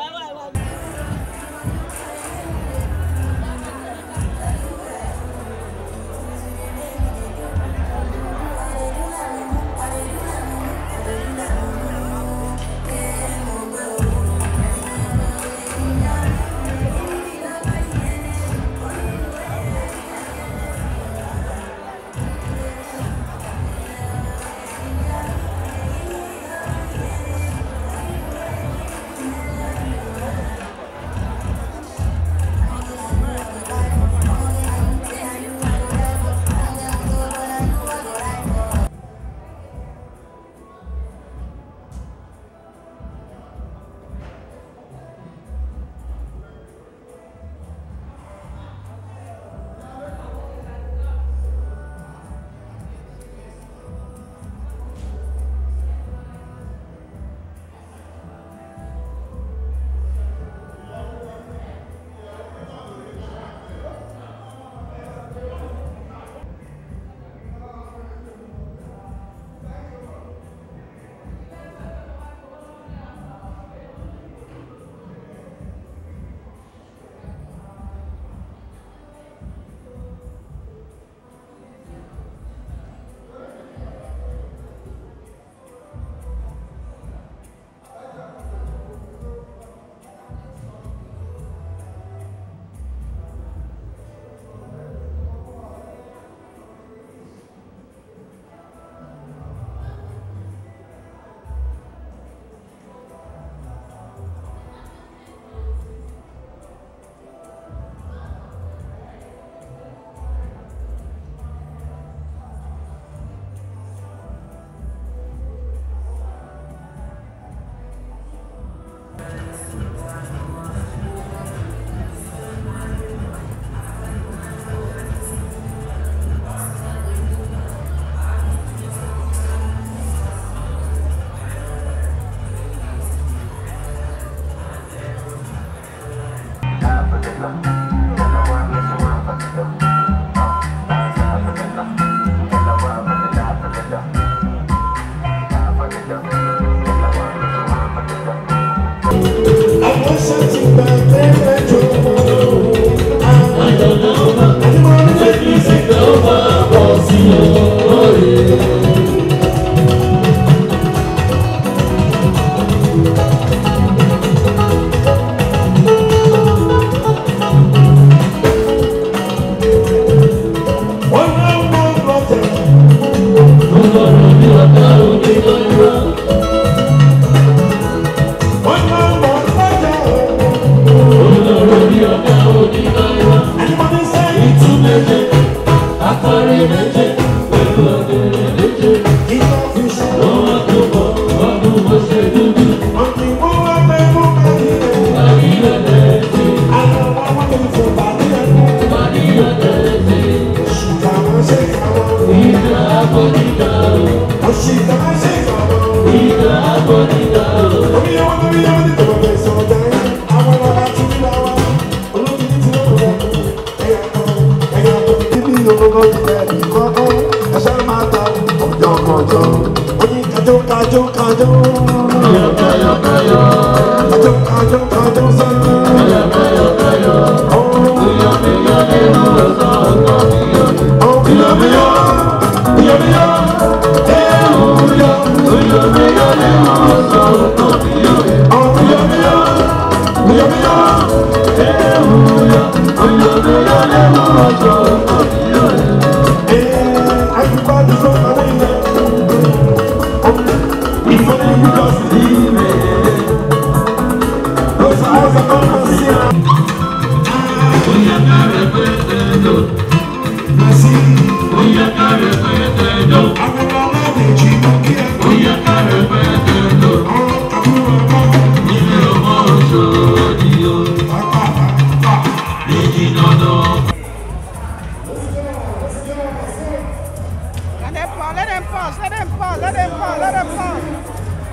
[SPEAKER 4] Let them pause, let them pause, let them pause, let them pause, let them pause.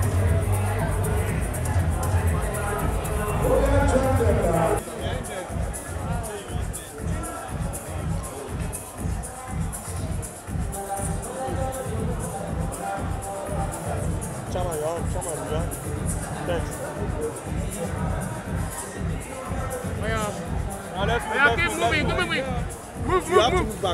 [SPEAKER 5] Yeah, keep moving, keep moving. Move, move, move.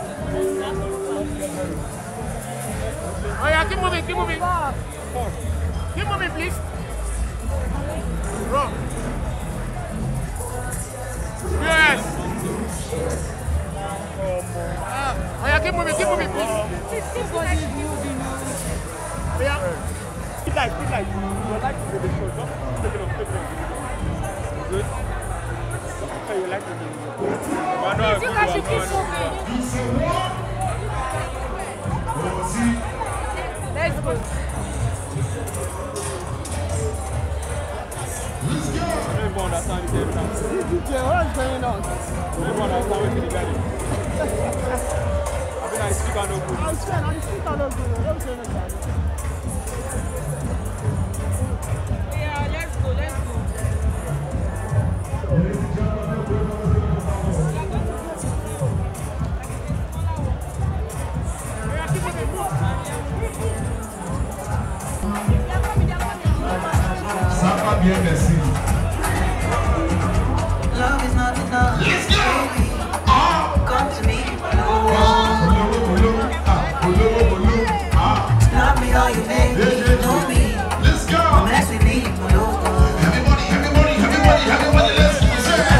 [SPEAKER 5] Oh yeah, keep moving, keep moving. Keep moving, please. Bro. Yes. Ah, oh yeah, keep moving, keep moving, please. Yeah.
[SPEAKER 6] Speed like, speed like. You like to the show. Just take it off, take it off. Good. Okay, you like to do it. But no,
[SPEAKER 7] You guys should keep moving. Let's go.
[SPEAKER 6] I don't even understand the game now.
[SPEAKER 4] What is going on?
[SPEAKER 6] I don't even understand what the guy is. I think I speak and no good.
[SPEAKER 4] I'm saying, I'm still not good. Don't say anything.
[SPEAKER 7] Yeah, let's go, let's go.
[SPEAKER 3] Sapa bien merci.
[SPEAKER 8] Love is not enough.
[SPEAKER 3] Let's go.
[SPEAKER 8] Come to me.
[SPEAKER 3] Olówó olówó ah olówó olówó ah.
[SPEAKER 8] Love me all you make me. Know me.
[SPEAKER 3] Let's go.
[SPEAKER 8] Mess with me. Logo.
[SPEAKER 3] Everybody, everybody, everybody, everybody, let's go.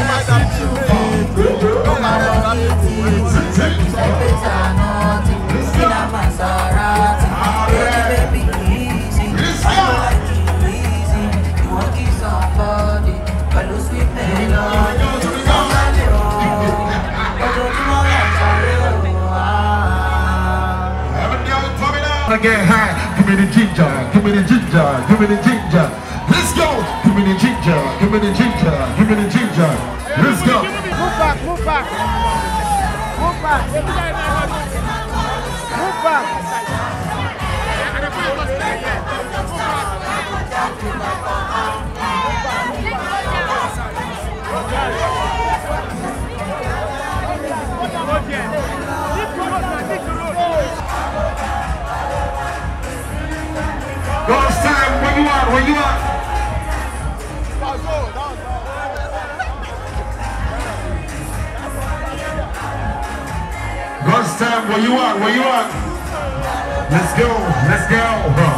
[SPEAKER 3] Again, high. Give me the ginger, give me the ginger, give me the ginger. Let's go. Give me the ginger, give me the ginger, give me the ginger. Let's go.
[SPEAKER 4] Move back, move back. Move back. Move back.
[SPEAKER 3] Ghost time, where you at, where you at? Ghost time, where you at, where you at? Let's go, let's go.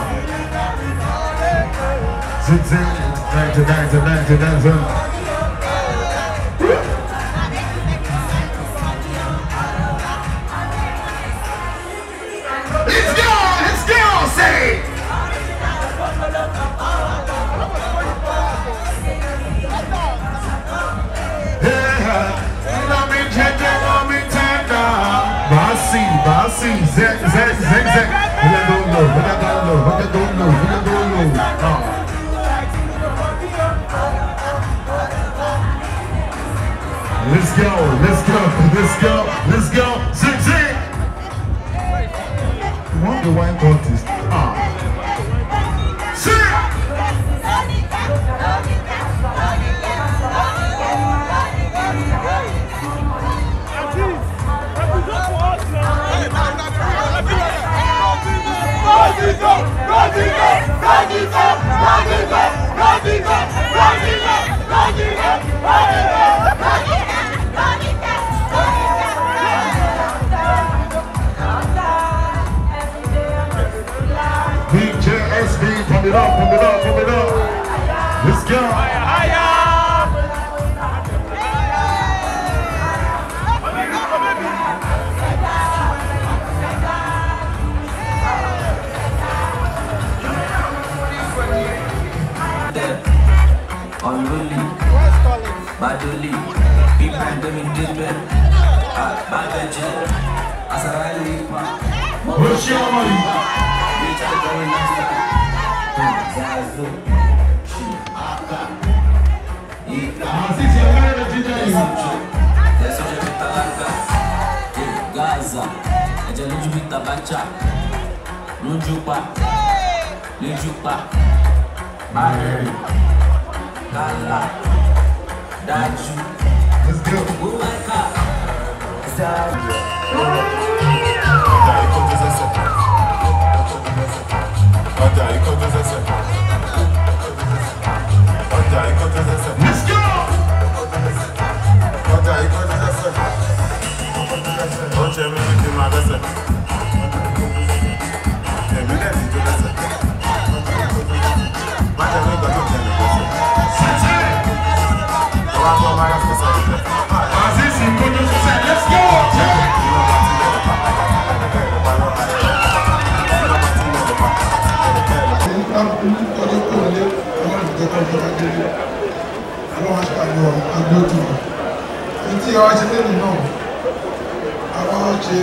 [SPEAKER 3] Zip, zip, dance, dance, dance, dance, dance. Let's go, let's go, say. Mami tender, mami tender. Basi, basi, zek, zek, zek, zek. Villa don't know, villa don't know, villa don't know, villa don't know. Ah. Let's go, let's go, let's go, let's go. Zig, zig. You want the wine contest? Ah. BJSB, pump it up, pump it up, pump it up. Let's go.
[SPEAKER 9] Unruly, badly, be pandemic different. Bad venture, as a rally,
[SPEAKER 3] What's your money?
[SPEAKER 9] reach out the next Zazu,
[SPEAKER 3] Aziz, you're married to DJ.
[SPEAKER 9] there's such a bit of Gaza, ẹ̀jẹ̀ lójú bí tabacha, lójú pa, lójú pa, bárẹ̀rì, kálá, dájú,
[SPEAKER 3] Let's go.
[SPEAKER 9] wúwẹ́ká, záàbù.
[SPEAKER 3] Let's go. Aziz, you put us aside. Let's go.
[SPEAKER 10] tí àwa ṣe lẹ́nu náà àwa ṣe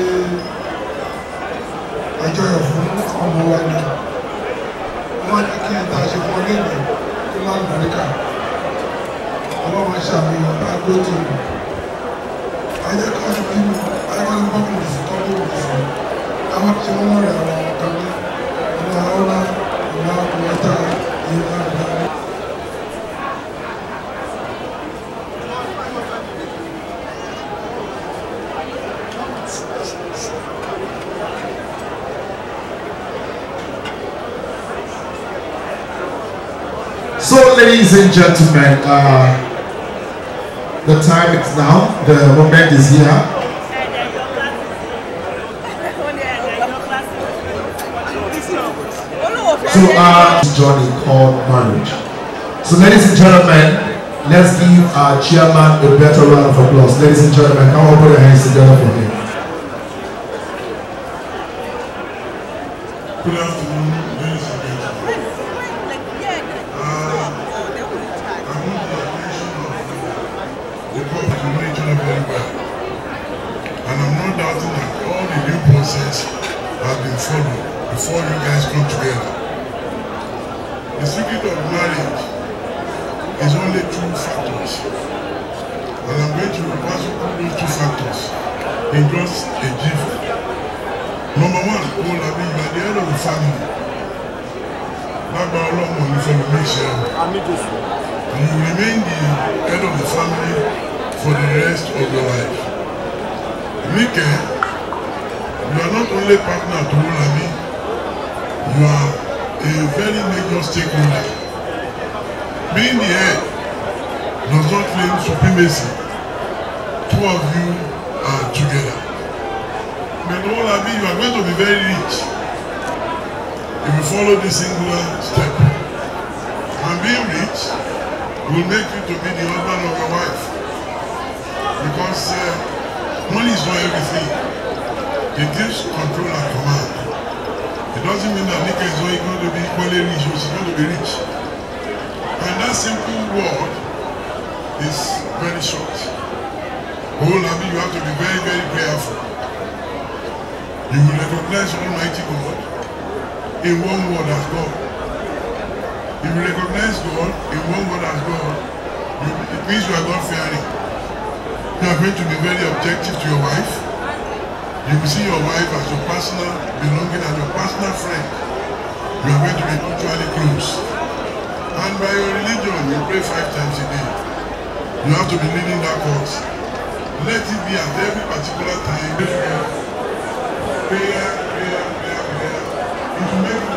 [SPEAKER 10] àjọyọ̀ fún ọmọ wa ni wọ́n ní kí n ta ṣe fún ọlẹ́nu tó lálùbáríkà ọlọ́run ṣàmìyàn agbóòtò ayé kan ṣe bí ayéwájú bọ́ọ̀lù sí tọ́jú òkú sí àwọn tí wọ́n mọ̀ rẹ̀ àwọn ọ̀kan ní ìlà ọ̀la ìlà ọ̀pọ̀lọpọ̀ ìlà ìlà.
[SPEAKER 3] So, ladies and gentlemen, uh, the time is now. The moment is here. So, uh, journey called marriage. So, ladies and gentlemen, let's give our chairman a better round of applause. Ladies and gentlemen, come on, put your hands together for him.
[SPEAKER 10] Good afternoon, ladies and gentlemen. the public will know each other very well. And I'm not doubting that all the due process have been followed before you guys come together. The secret of marriage is only two factors. And I'm going to pass through those two factors in just a jiffy. Number one, Paul Abi, you are the head of the family. Lágbára ọlọ́mọ ní fẹ́mi ní ìṣẹ́ o. You remain the head of the family for the rest of your life. Nike, you are not only partner to Olami, you are a very major stakeholder. Being the head does not claim supremacy. Two of you are together. But Olami, you are going to be very rich if you follow this singular step. And being rich will make you to be the husband of your wife. Because uh, money is not everything. It gives control and command. It doesn't mean that Nika is only going to be equally rich, or she's going to be rich. And that simple word is very short. Oh, Labi, you have to be very, very prayerful. You will recognize Almighty God in one word as God. If you recognize God in one word as God, you, it means you are God fearing. You are going to be very objective to your wife. You will see your wife as your personal belonging and your personal friend. You are going to be mutually close. And by your religion, you pray five times a day. You have to be leading that cause. Let it be at every particular time. Prayer, prayer, prayer, prayer. It will make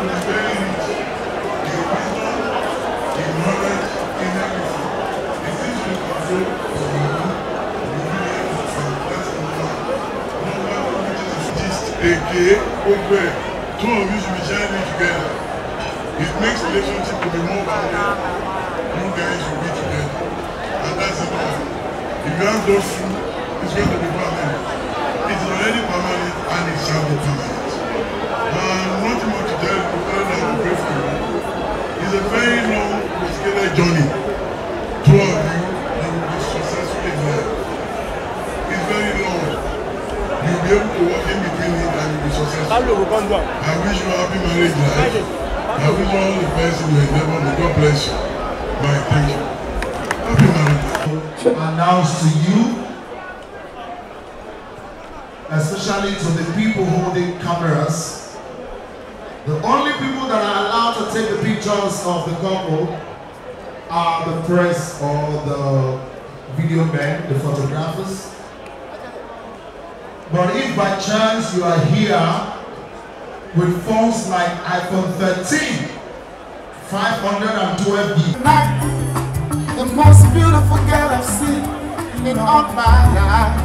[SPEAKER 10] gbogbo ẹ̀ two of you should be shining together it makes relationship to be more bounded you guys should be together and that's it all if you have those two it's going to be permanent it's already permanent and it shall be permanent and nothing more to tell you other than to pray for you it's a very long complicated journey two of you you will be successful in life it's very long you'll be able to walk in between it and you'll be successful I wish you a happy marriage life I wish you all the best in your endeavor may God bless you bye thank you happy marriage.
[SPEAKER 3] to announce to you, especially to the people holding cameras, the only people that are allowed to take the pictures of the couple are the press or the video men, the photographers. But if by chance you are here with phones like iPhone 13, 512 gig,
[SPEAKER 11] The most beautiful girl I've seen in all my life.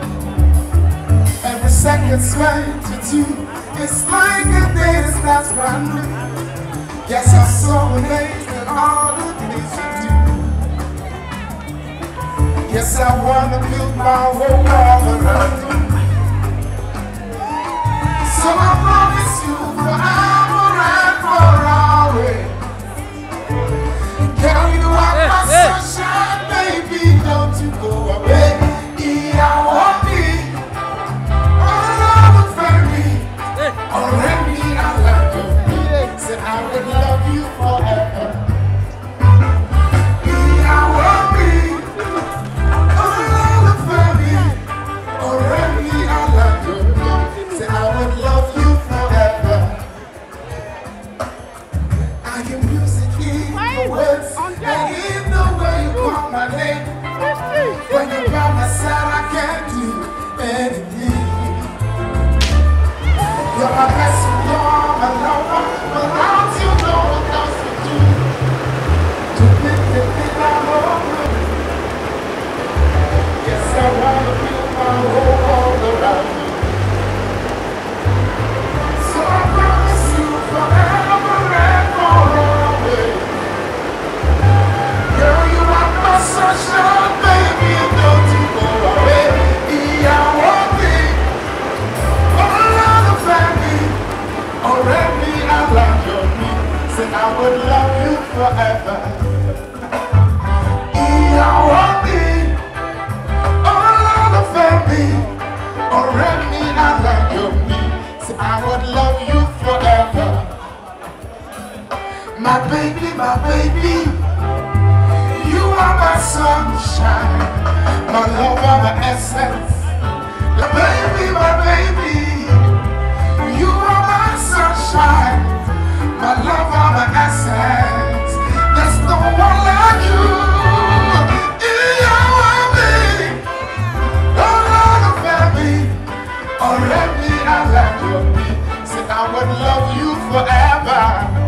[SPEAKER 11] Every second spent with you is like a day that starts brand new. Yes, I'm so amazed at all the things you do. Yes, I wanna build my whole world around you. So I promise you forever and for always. Girl, you are my sunshine, baby. Don't you go away. Yeah, I want me. All over family. Already, I love you. Said I would love you forever. Yeah, I want me. All over family. Already, I love you. Said I would love you forever. I can music in the words and in the way you call my name. When you're by my side, I can't do anything. You're my best friend, you're my lover. Without you, no one else would do. To make the thing I hold Yes, I wanna build my whole world around you. So I promise you forever and always. Girl, you are my sunshine, baby, and don't you go away. Yeah, I want me. All of the family, already I love you. Me, say I would love you forever. Yeah, I want me. All of the family, already I love you. Me, say I would love you forever. My baby, my baby. You are my sunshine, my lover, my essence. The baby, my baby. You are my sunshine, my lover, my essence. There's no one like you. You are me. Oh, Lord of baby. Already I love you. Said I would love you forever.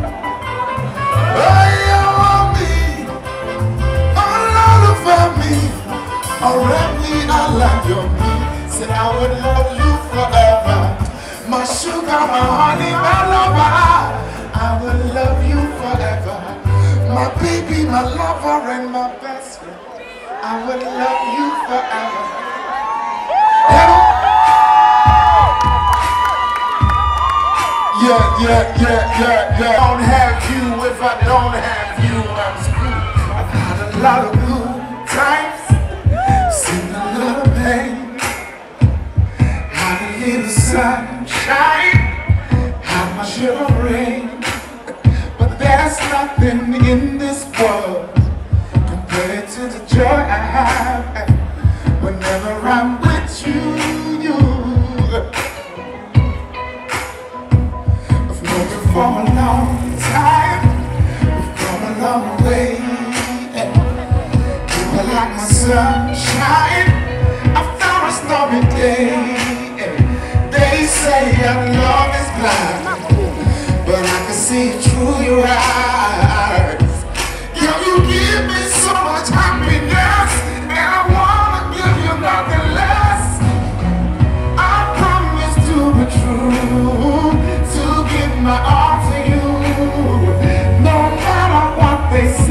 [SPEAKER 11] Oh, you are me. All over me, already I love you. Said I would love you forever. My sugar, my honey, my lover. I will love you forever. My baby, my lover, and my best friend. I will love you forever. Yeah, yeah, yeah, yeah, yeah. I don't have you if I don't have you. I'm screwed. I've had a lot of good times, seen a lot of pain, had a little sunshine, had my share of rain. But there's nothing in this world compared to the joy I have whenever I'm with you. you. I've known you for a long time. We've come a long way. You were like my sunshine after a stormy day. They say our love is blind, but I can see it through your eyes. Yeah, you give me so much happiness, and I wanna give you nothing less. I promise to be true.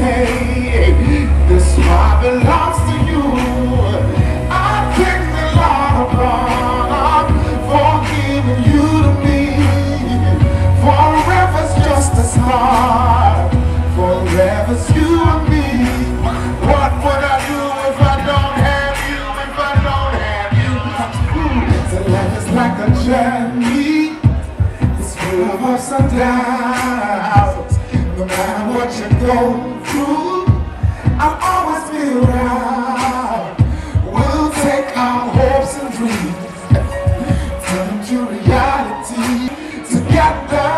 [SPEAKER 11] say, this heart belongs to you. I thank the Lord God for giving you to me. Forever's just a start. Forever's you and me. What would I do if I don't have you? If I don't have you? So life is like a journey. It's full of ups and downs. No matter what you go through, I'll always be around. We'll take our hopes and dreams, turn them to reality together.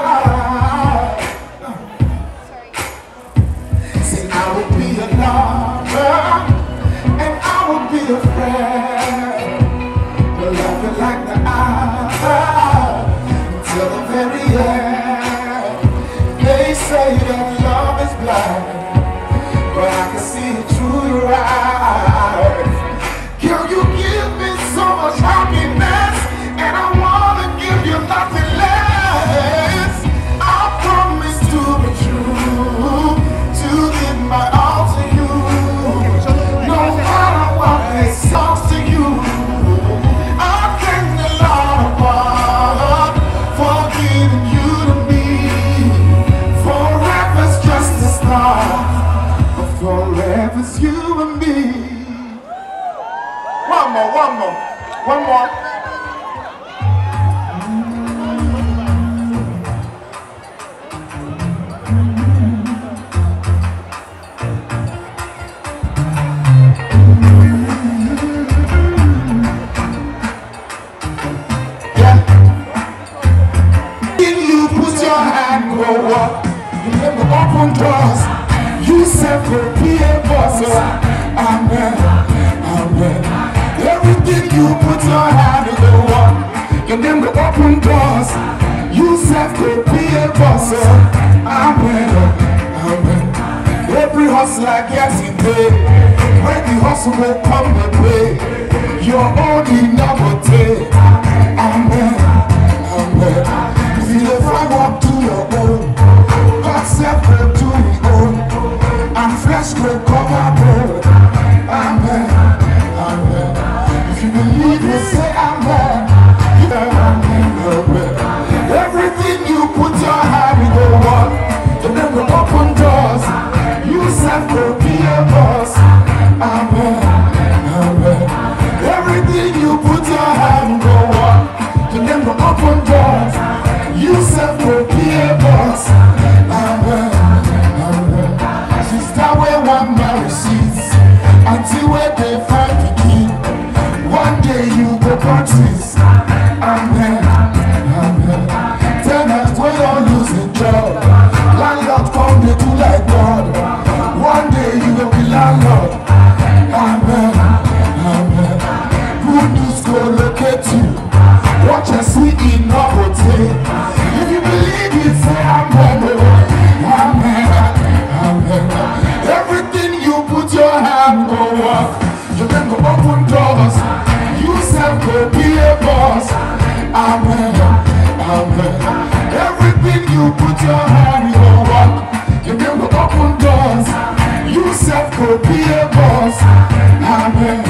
[SPEAKER 11] Say I will be a lover and I will be a friend. We'll love you like the hour till the very end. They say that love is blind, but I can see it through your eyes. Girl, you give me so much happiness, and I wanna give you nothing less. I promise to be true, to give my all to you. No matter what they say to you, I thank the Lord above for giving you to me. Forever's just a start, but forever's you and me. One more, one more, one more. If you put your hand go up, you never open doors. You said go be a boss. oh, Amen. Amen. Everything you put your hand go up, you never open doors. You said go be a boss. oh, Amen. Amen. Every hustler gets it paid. When the hustle will come the way, your own enough take. Amen. Amen. If you don't find what to your own, God self will do his own, and flesh will cover both. Amen. Amen. If you believe, you say amen. Yeah, amen. Everything you put your hand in the one, you never open doors. You self will be a boss. Amen. Amen. Everything you put your hand in the one, you never open doors. You self will be a boss. Amen. Amen. Sister, where one man receives until where they find the key. One day you go practice. Amen. Amen. Tenants will all lose the job. Landlord come they do like God. One day you will be landlord. Amen. Amen. Good news go locate you. Watch and see in novelty. If you believe it, say amen. oh. Amen. Amen. Everything you put your hand go up. You can go open doors. You self go be a boss. Amen. Amen. Everything you put your hand go up. You can go open doors. You self go be a boss. Amen.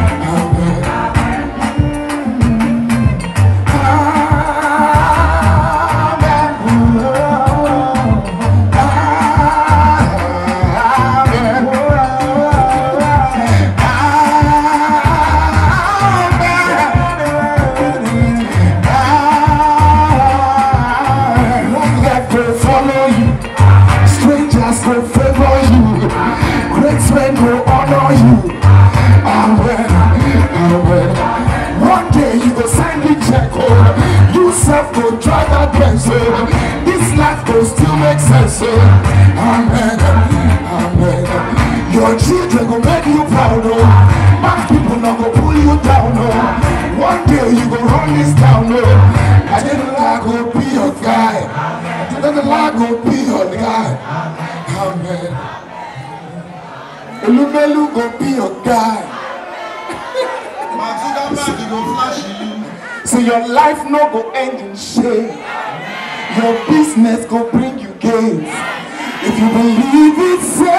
[SPEAKER 11] Amen. Life will follow you. Strangers will favor you. Great men will honor you. Amen. Amen. One day you go sign the check. Oh. You self go drive that Benz. Oh. This life will still make sense. Oh. Amen. Amen. Your children go make you proud. Oh. Bad people not go pull you down. Oh. One day you go run this town. Oh. I didn't like go be your guy. I didn't like go be your guy. Amen. Olumelu go be your guy. So your life no go end in shame. Your business go bring you gains. If you believe it, say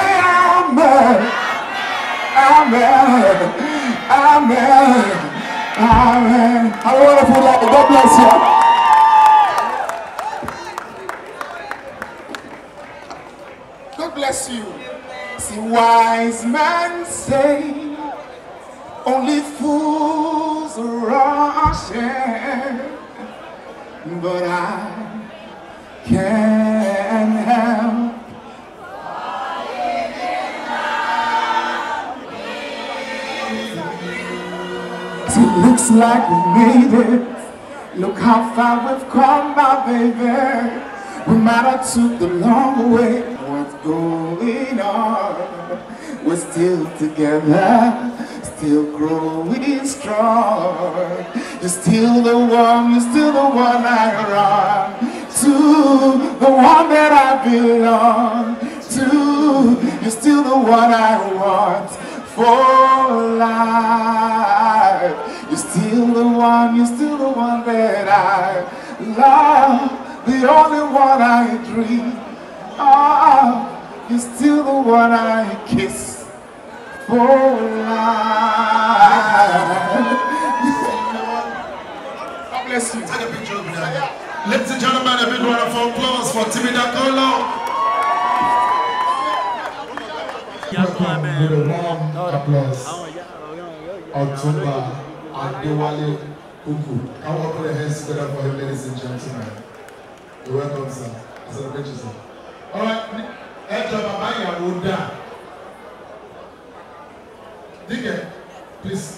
[SPEAKER 11] Amen. Amen. Have a wonderful day. God bless you. God bless you. See, wise men say only fools rush in, but I can't help. See, it looks like we made it. Look how far we've come, my baby. We might have took the long way. What's going on? We're still together, still growing strong. You're still the one, you're still the one I run to, the one that I belong to. You're still the one I want for life. You're still the one, you're still the one that I love, the only one I dream of. You're still the one I kiss for life. God bless you.
[SPEAKER 3] Take a picture of that. Ladies and gentlemen, a big round of applause for Timmy Dakolo. Welcome with a warm applause. Ọ̀túnba Adéwálé Uku. Can we put our hands together for him, ladies and gentlemen? You're welcome, sir. I celebrate you, sir. All right, ẹ jọ bàbá ìyàwó dà. Dígẹ̀, please.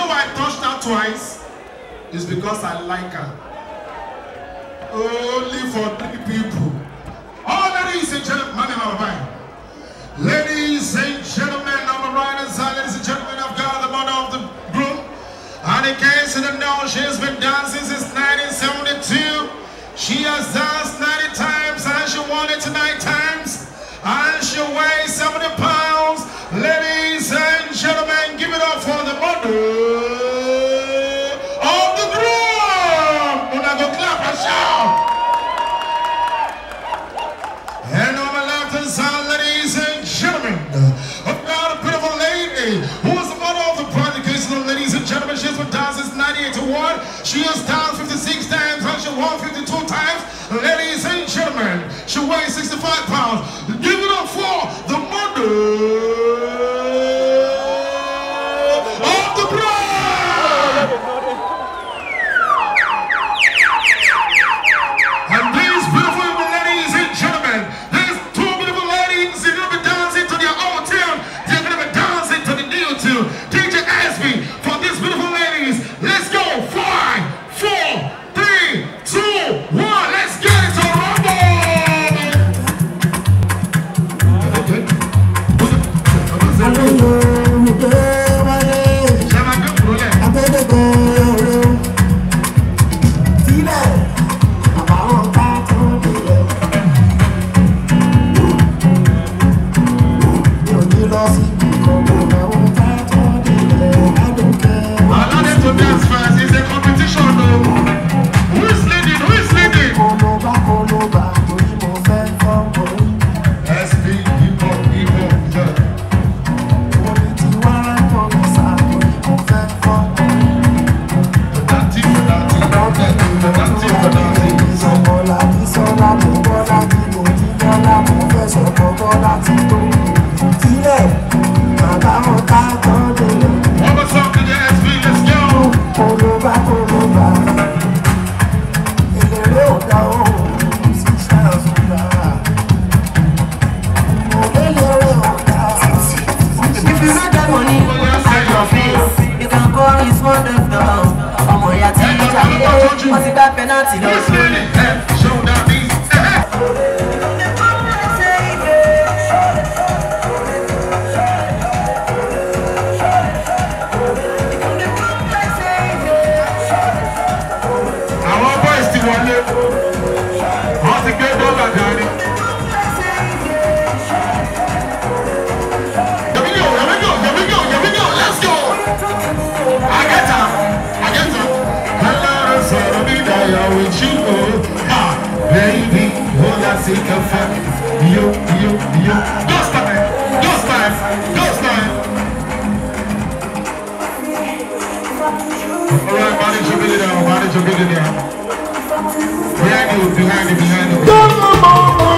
[SPEAKER 3] know why I touched her twice? It's because I like her. Only for three people. All ladies and gentlemen, money number nine. Ladies and gentlemen, number right side, ladies and gentlemen of God, the mother of the group. And in case you don't know, she has been dancing since 1972. She has danced 90 times and she won it nine times. And she weighs 70 pounds. Ladies and gentlemen, give it up for the mother of the group. Una go clap and shout. And on my left hand side, ladies and gentlemen, I've got a beautiful lady who is the mother of the project. Ladies and gentlemen, she's been dancing since 98 to 1. She has danced 56 times and she won 52 times. Ladies and gentlemen, she weighs 65 pounds. Give it up for the mother of the bride. And these beautiful ladies and gentlemen, these two beautiful ladies, they're gonna be dancing to their own tune. They're gonna be dancing to the new tune. DJ Asby, for these beautiful ladies, let's go. Five, four, three, two, one. Let's get it to rumble. Allow them to dance first. It's a competition, though. Who is leading? Who is leading? SB, hip hop, hip hop, yeah. Dati, dati, dati, dati. One more song to the SB, let's go.
[SPEAKER 8] If you got that money at your face, you can call his mother down. ọmọ ìyá tí ìjà lé wọ́n ti gbá pẹ́nàtì lọ́sùn.
[SPEAKER 3] Àwọn boys ti wọlé. Wọ́n ti gbé dọ́là dání. Yẹ̀mí yóò, yẹ̀mí yóò, yẹ̀mí yóò, yẹ̀mí yóò, let's go. Àgẹ́ta, àgẹ́ta. Ọlọ́run sọ̀rọ̀ mi dayọ̀ with you o. Ah, baby, ó yà sí kẹfẹ́. Yo, yo, yo. Ghost time, ghost time, ghost time. All right, manage your video now, manage your video now. Behind you, behind you, behind you.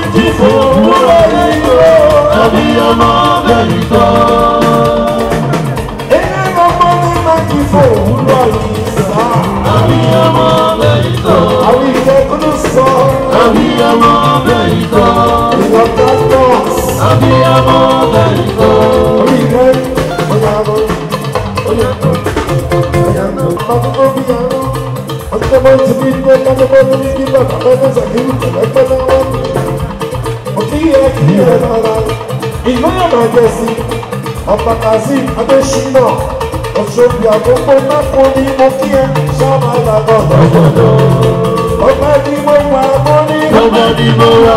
[SPEAKER 12] ìlú ìrìnàjẹsí ọba kazeem adésínà ọ̀ṣọ́bì àkókò náà ní mo kí ẹ sábà lágbọ̀ lọ́gbọ̀dọ̀ ọba ní mo wà mọ́ ní. ọba ní mo wà.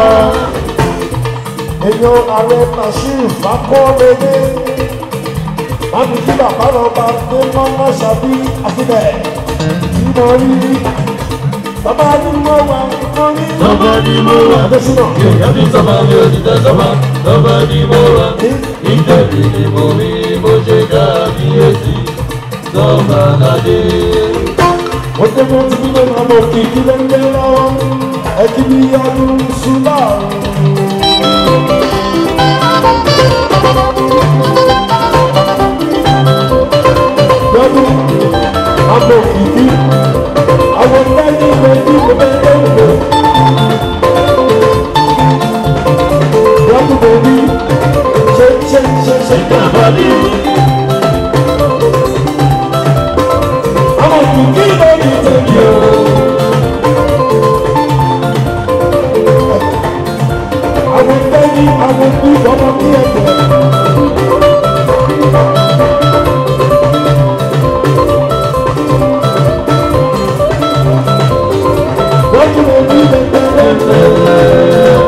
[SPEAKER 12] èèyàn ààrẹ bashir fakọ́lẹ́dẹ́ láti kí bàbá lọ́ba dé mọ́mọ́ ṣàbí àfihàn tí mo rí rí. bàbá ní mo wà mọ́ ní. ọba ní mo wà. adésínà.
[SPEAKER 13] Èèyàn ní sọ́mà mi ò ní tẹ́ sọ́mà, lọ́ba ni mo wà. Ìjẹ̀bi ni mo rí bó ṣe kábíyèsí, sọ́mà ládé.
[SPEAKER 12] ó dé mọ́ tí nílé máa mọ̀ kí kí ló ń lé lọ́wọ́ ẹ kí bí ọdún ṣúlá. lọ́dún àbò kìkì àwọn lẹ́yìn lẹ́yìn ìwé lẹ́yìn lọ́dún bòbí ṣe ṣe ṣe ṣe.
[SPEAKER 13] Ìjàmbá ni
[SPEAKER 12] mi kí ló ní tèmi o. àwọn tẹ́lí àwọn kú ọmọ kí ẹ̀jẹ̀. lójú omi lẹ́gbẹ̀rẹ́.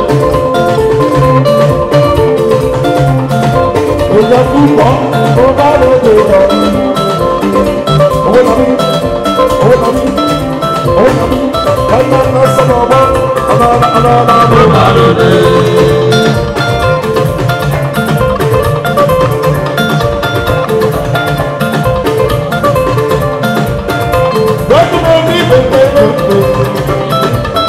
[SPEAKER 12] Èèyàn púpọ̀ tó bá lóde lọ. Owó lọ mí, owó lọ mí, owó lọ mí. Ẹ̀yà lọ sọ́nà ọmọ, ọmọ ọmọ ọmọ ọmọ bá lóde. Lójú omi lẹ́gbẹ̀rẹ́.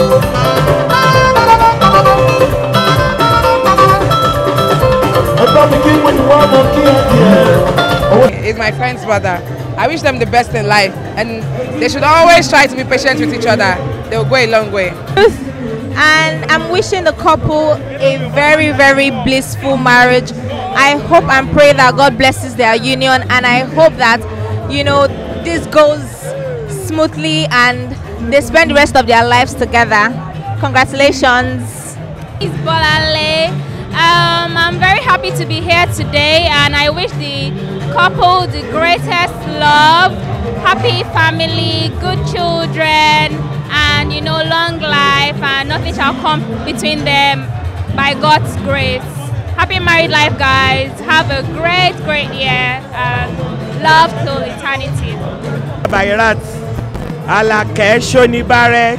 [SPEAKER 12] Ẹ̀gbọ́n mi kí wọ́n ìwọ ọmọ kí ẹ tiẹ̀.
[SPEAKER 14] is my friend's brother. I wish them the best in life and they should always try to be patient with each other. They will go a long way.
[SPEAKER 15] and I'm wishing the couple a very, very blissful marriage. I hope and pray that God blesses their union, and I hope that you know this goes smoothly and they spend the rest of their lives together. Congratulations.
[SPEAKER 16] It's Bolale. Um, I'm very happy to be here today, and I wish the couple the greatest love, happy family, good children, and you know, long life, and nothing shall come between them by God's grace. Happy married life, guys. Have a great, great year, and love till eternity.
[SPEAKER 17] Bairat Alakẹ́ Ṣonibárẹ́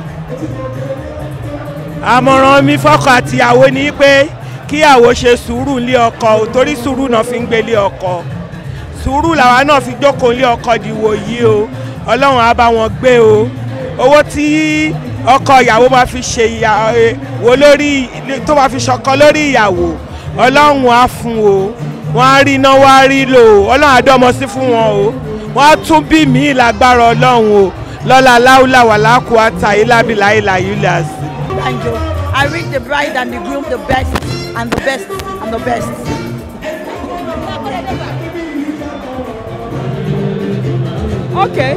[SPEAKER 17] àmọ̀ràn mi fọ́kọ àtìyàwó ni pé kíyàwó ṣe sùúrù lé ọkọ ò torí sùúrù náà fi ń gbé lé ọkọ sùúrù làwa náà fi jókòó lé ọkọ dìwò yìí o ọlọ́run á bá wọn gbé o owó tí ọkọ ìyàwó máa fi ṣe ìyàwó lórí tó máa fi ṣọkọ lórí ìyàwó ọlọ́run á fún o wọ́n á rí iná wọ́n á rí lò ó ọlọ́run á dọ́mọ sí fún wọn o wọ́n á tún bí míì lágbára ọlọ́run o lọ́la láúlà wà lákò àtà ìlàbìlà ìlà yúlíàs.
[SPEAKER 18] Banjo. I wish the bride and the groom the best and the best and the best.
[SPEAKER 4] Okay.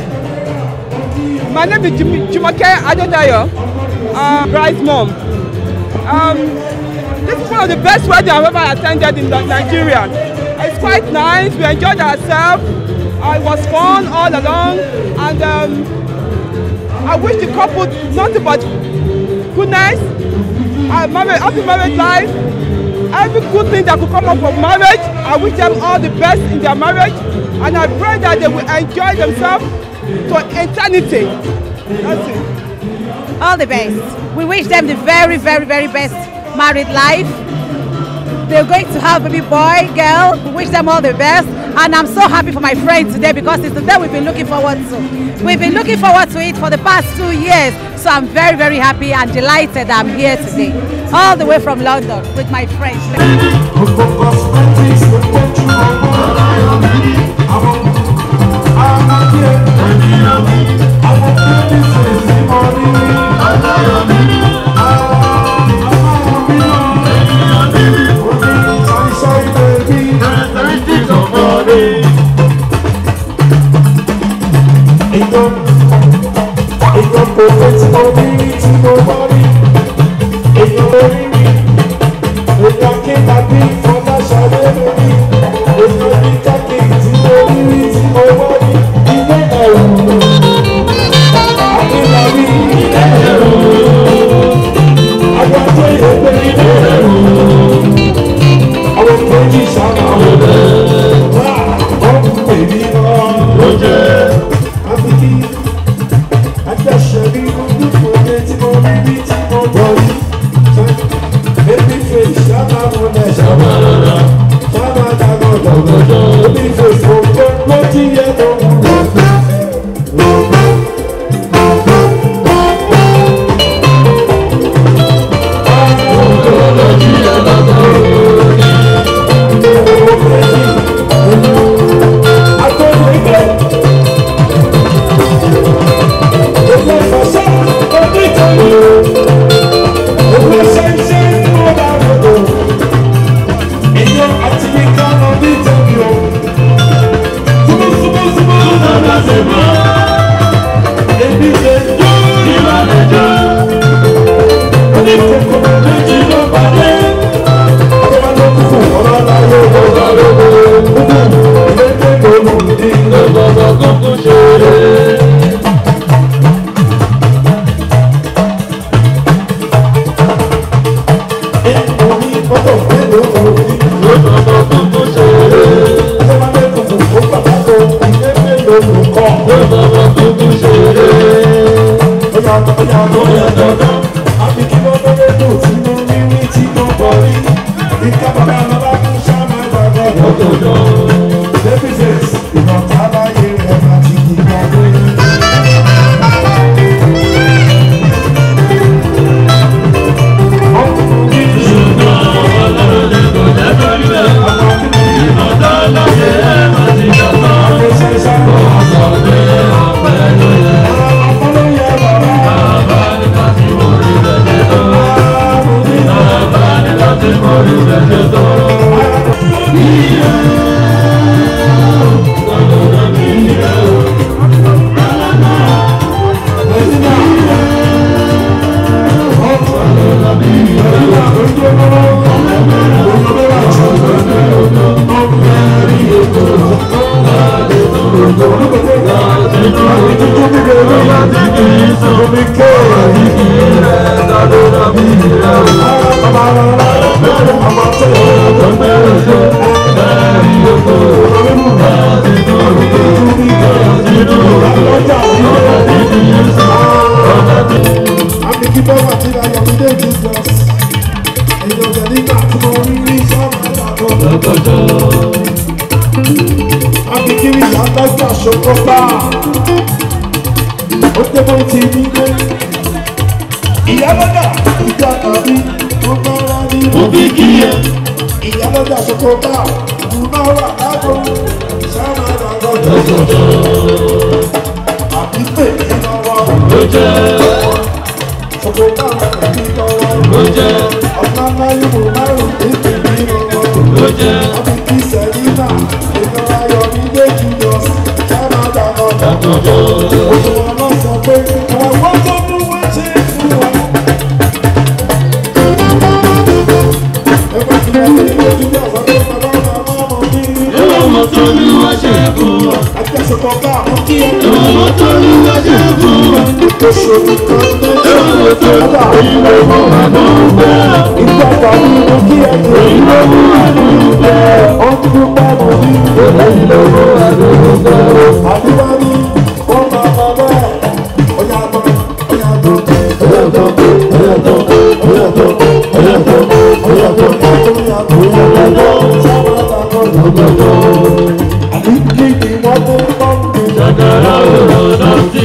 [SPEAKER 4] My name is Jim- Jumoke Adedayo, uh, bride's mom. Um, this is one of the best weddings I've ever attended in Ni- Nigeria. It's quite nice. We enjoyed ourselves. Uh, it was fun all along, and um, I wish the couple nothing but goodness, uh, marriage, happy marriage life, every good thing that could come up from marriage. I wish them all the best in their marriage, and I pray that they will enjoy themselves to eternity. That's it.
[SPEAKER 19] all the best. We wish them the very, very, very best married life. They're going to have a baby boy, girl. We wish them all the best. And I'm so happy for my friend today because it's the day we've been looking forward to. We've been looking forward to it for the past two years. So I'm very, very happy and delighted that I'm here today. All the way from London with my friends.
[SPEAKER 12] Èyàn àti mi ká lọ ní ìtẹ̀wé o. olùkọ́.
[SPEAKER 13] Tó bàbá kúkú ṣeré.
[SPEAKER 12] Bóyá bóyá bóyá dandan. Àbí kí wọ́n tó lé dùn tí mo rí rí tí mo bọ̀ rí. Ìka bàbá bàbá kú sáma gbàgbọ́ lọ́dọọdọ. Davises ìrántá láyé rẹ̀ máa ti di gbàgbé. Àbí kí bọ́wọ́ àti ayọ̀ mi dé Jesus. Ẹ̀yin ọ̀gá nígbà tí mo rí rí sọ́ọ̀mù àgbàdo. Àbí kí ni ìyá dájú àṣokọ́ bá? Ó dé bó ti ní dé. Ìyá lọ́dà ìjà tàbí mo máa wá ní mo fi kí ẹ. Ìyá lọ́dà àṣokọ́ bá mo máa wà lágbo. Sáà máa dàgbọ́ àbí pè mí lọ́wọ́.
[SPEAKER 13] Ló jẹ́.
[SPEAKER 12] Ṣòkò náà pè mí lọ́wọ́.
[SPEAKER 13] Ló jẹ́.
[SPEAKER 12] Ọ̀nà láyé mo márùn ní pè mí lọ́wọ́.
[SPEAKER 13] Ló jẹ́.
[SPEAKER 12] Àbí kí Sẹ̀línà ìlú ayọ̀ mi dé jùlọ. Sábà dàgbọ́ dàgbọ́. Oṣù wọn náà sọ pé àwọn wọ́n tó mú wọ́n ṣe é fún wa. Ẹgbẹ́ tí wọ́n ti ní ojú bí ọ̀sán tó bàbá bàbá ọmọ mi.
[SPEAKER 13] Ìwọ̀n tó ní wọ́n ṣe fún wa.
[SPEAKER 12] Àjẹsọ̀kọ̀ bá àwọn kí ẹ tó.
[SPEAKER 13] Ìwọ̀n tó ní wọ́n ṣe fún wa.
[SPEAKER 12] Oṣù kan ló ṣe
[SPEAKER 13] Ìwọ̀n tó ní ìwé mú àdúgbò.
[SPEAKER 12] ìgbàgbọ́ nínú kí ẹ tó.
[SPEAKER 13] Ìwé mú àdúgbò.
[SPEAKER 12] Ó dúró pẹ̀lú ní.
[SPEAKER 13] Ìwé mú àdúgbò.
[SPEAKER 12] Àdúrà ní wọ́n máa bá bẹ́ẹ̀. Ó yà bọ̀, ó yà bọ̀. Ó yà bọ̀, ó yà bọ̀, ó yà bọ̀, ó yà bọ̀, ó yà bọ̀, ó yà bọ̀, ó yà bọ̀. Sábà dàgbọ́ lọ́gbọ̀dọ̀. Àdúgbò ni wọ́n tó bọ́ mi.
[SPEAKER 13] Ṣàkàrà òrò náà sí.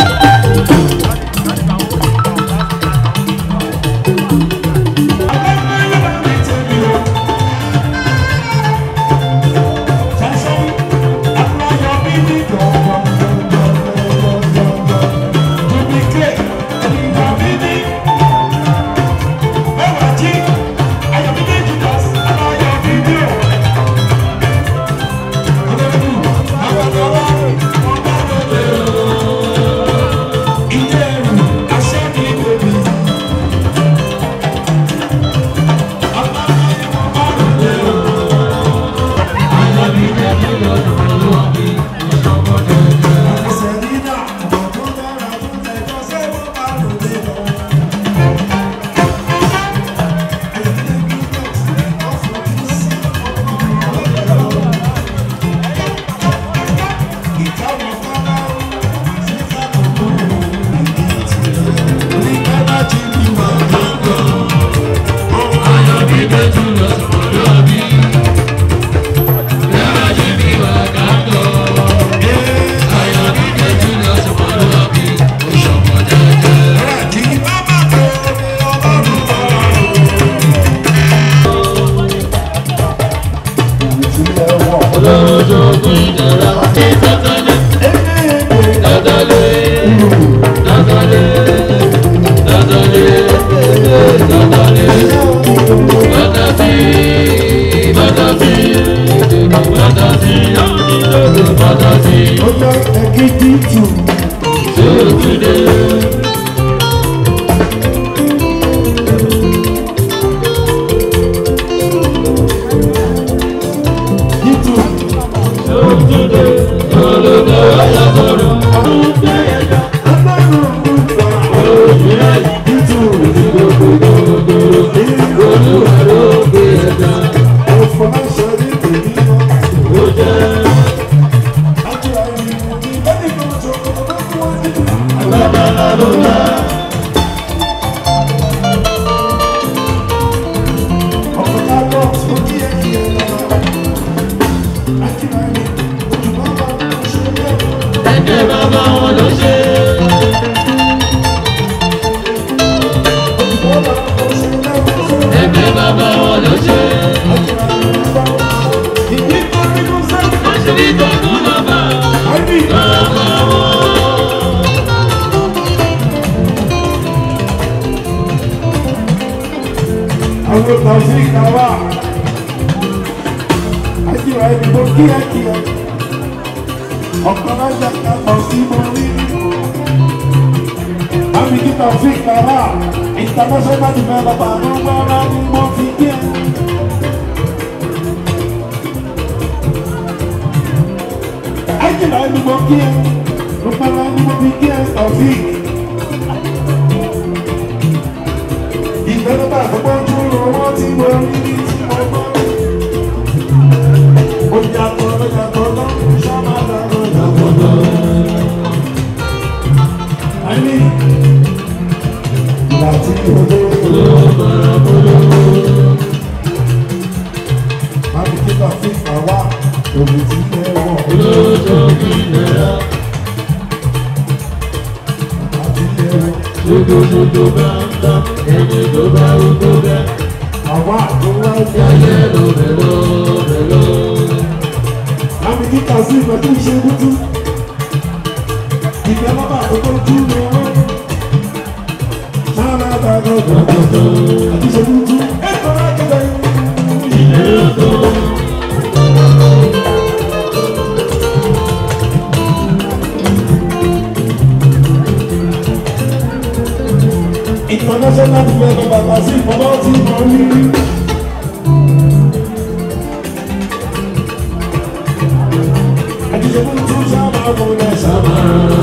[SPEAKER 13] Olójogun ìdára ní sátánì. Dádálé, dádálé, dádálé, dádálé. Bàtàtì, bàtàtì, bàtàtì, bàtàtì.
[SPEAKER 12] Ó yẹ ẹ̀gídí tù.
[SPEAKER 13] Ṣé o ti dé?
[SPEAKER 12] Ó
[SPEAKER 13] Ẹ̀jẹ̀ bàbá wọn ló ṣe. Ẹ̀jẹ̀ bàbá wọn ló ṣe. Àṣírí tó kún bàbá. Bàbá wọn.
[SPEAKER 12] àwọn tàbí ìkàwá àjíwá ìdìbò kíákíá ọ̀kan lájà kàtọ̀ sí mo rí àmì kíkà sí ìkàwá international developer ló gbára ní mo fi kí ẹ. àjíwá ìdìbò kí ẹ ló gbára ní mo fi kí ẹ tọ̀sí. ìgbẹ́lẹ́bà àkọ́kọ́ ojú owó tí mo rí ní tí mo gbọ́. ó yàtọ̀ ló yàtọ̀ lọ́kùn sábàdà ló yàtọ̀ lọ. àní láti owó lọ́bọ̀rọ̀bọ̀rọ̀. Mábi kíkà sí àwa òbí tí ẹ wọ̀.
[SPEAKER 13] Lójó kí lẹ́yà.
[SPEAKER 12] Àti ẹ wọ̀.
[SPEAKER 13] Lójoojójó bá ń dá ẹni tó bá ń tó bẹ́.
[SPEAKER 12] Àwa tó wá sí
[SPEAKER 13] ayé ló bẹ̀ ló bẹ̀ ló.
[SPEAKER 12] Mábi kíkà sí ìgbà tó ń ṣe dúdú. Ìgbẹ́ bàbá àkókò ojú ni wọ́n. Sára dàgbà gbọ̀ngàn àti ṣe dúdú. Ẹ̀kọ́ lákẹ́lẹ́.
[SPEAKER 13] Ilé ọ̀tọ̀.
[SPEAKER 12] International developer bàbá sí ìfọwọ́ tí mo ní. Àti ṣe dúdú sábà kò lẹ sábà.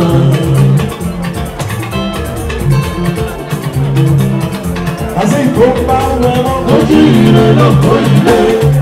[SPEAKER 12] Àti ìkó bá wẹ̀rọ.
[SPEAKER 13] Ojú ire ló kó ilé.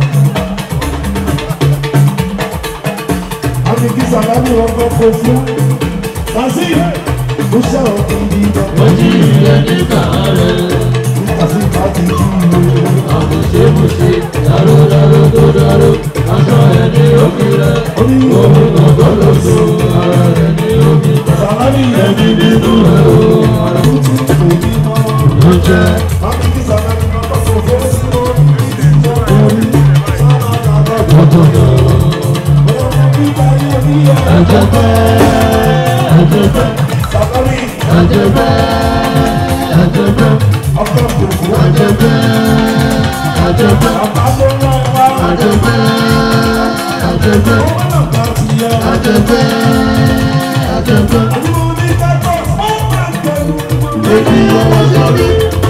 [SPEAKER 12] Àti kí sàlámì ọkọ̀ kò fún. Kàsí ó ṣe ọ̀gbìn bí bàbá.
[SPEAKER 13] Ojú ire ní kàárẹ̀.
[SPEAKER 12] Kàsí bá ti kí ìwé.
[SPEAKER 13] Àbùṣebùṣe dáró dáró tó dáró. Aṣọ ẹ̀ ní òbí rẹ̀. Òun gbọ̀ngàn ló so ara rẹ̀ ní òbí ta.
[SPEAKER 12] Sàlámì
[SPEAKER 13] Ẹni nínú ẹ̀ o.
[SPEAKER 12] Àtúntò kò ní mọ́.
[SPEAKER 13] Ló jẹ́.
[SPEAKER 12] Àti kí sàlámì ọkọ̀ kò fún sí orí. Orí sábà dàgbà
[SPEAKER 13] Ọ̀tọ̀tọ̀.
[SPEAKER 12] Ọmọ bíbá yóò ní ẹ̀.
[SPEAKER 13] Ẹ̀jẹ̀ pẹ́. Ẹ̀jẹ̀ pẹ́.
[SPEAKER 12] Sàlámì
[SPEAKER 13] Ẹ̀jẹ̀ pẹ́. Ẹ̀jẹ̀ pẹ́.
[SPEAKER 12] ọkọ̀ kò fún.
[SPEAKER 13] Ẹ̀jẹ̀ pẹ́. Ẹ̀jẹ̀ pẹ́.
[SPEAKER 12] Bàbá ló rán ẹ wá.
[SPEAKER 13] Ẹ̀jẹ̀ pẹ́. Ẹ̀jẹ̀ pẹ́.
[SPEAKER 12] Owó náà bá ti yẹ.
[SPEAKER 13] Ẹ̀jẹ̀ pẹ́. Ẹ̀jẹ̀ pẹ́.
[SPEAKER 12] Àdúgbò ní kẹ́kọ̀ọ́ ó máa ń tẹ̀lé.
[SPEAKER 13] Èmi ọwọ́ sọ́rí.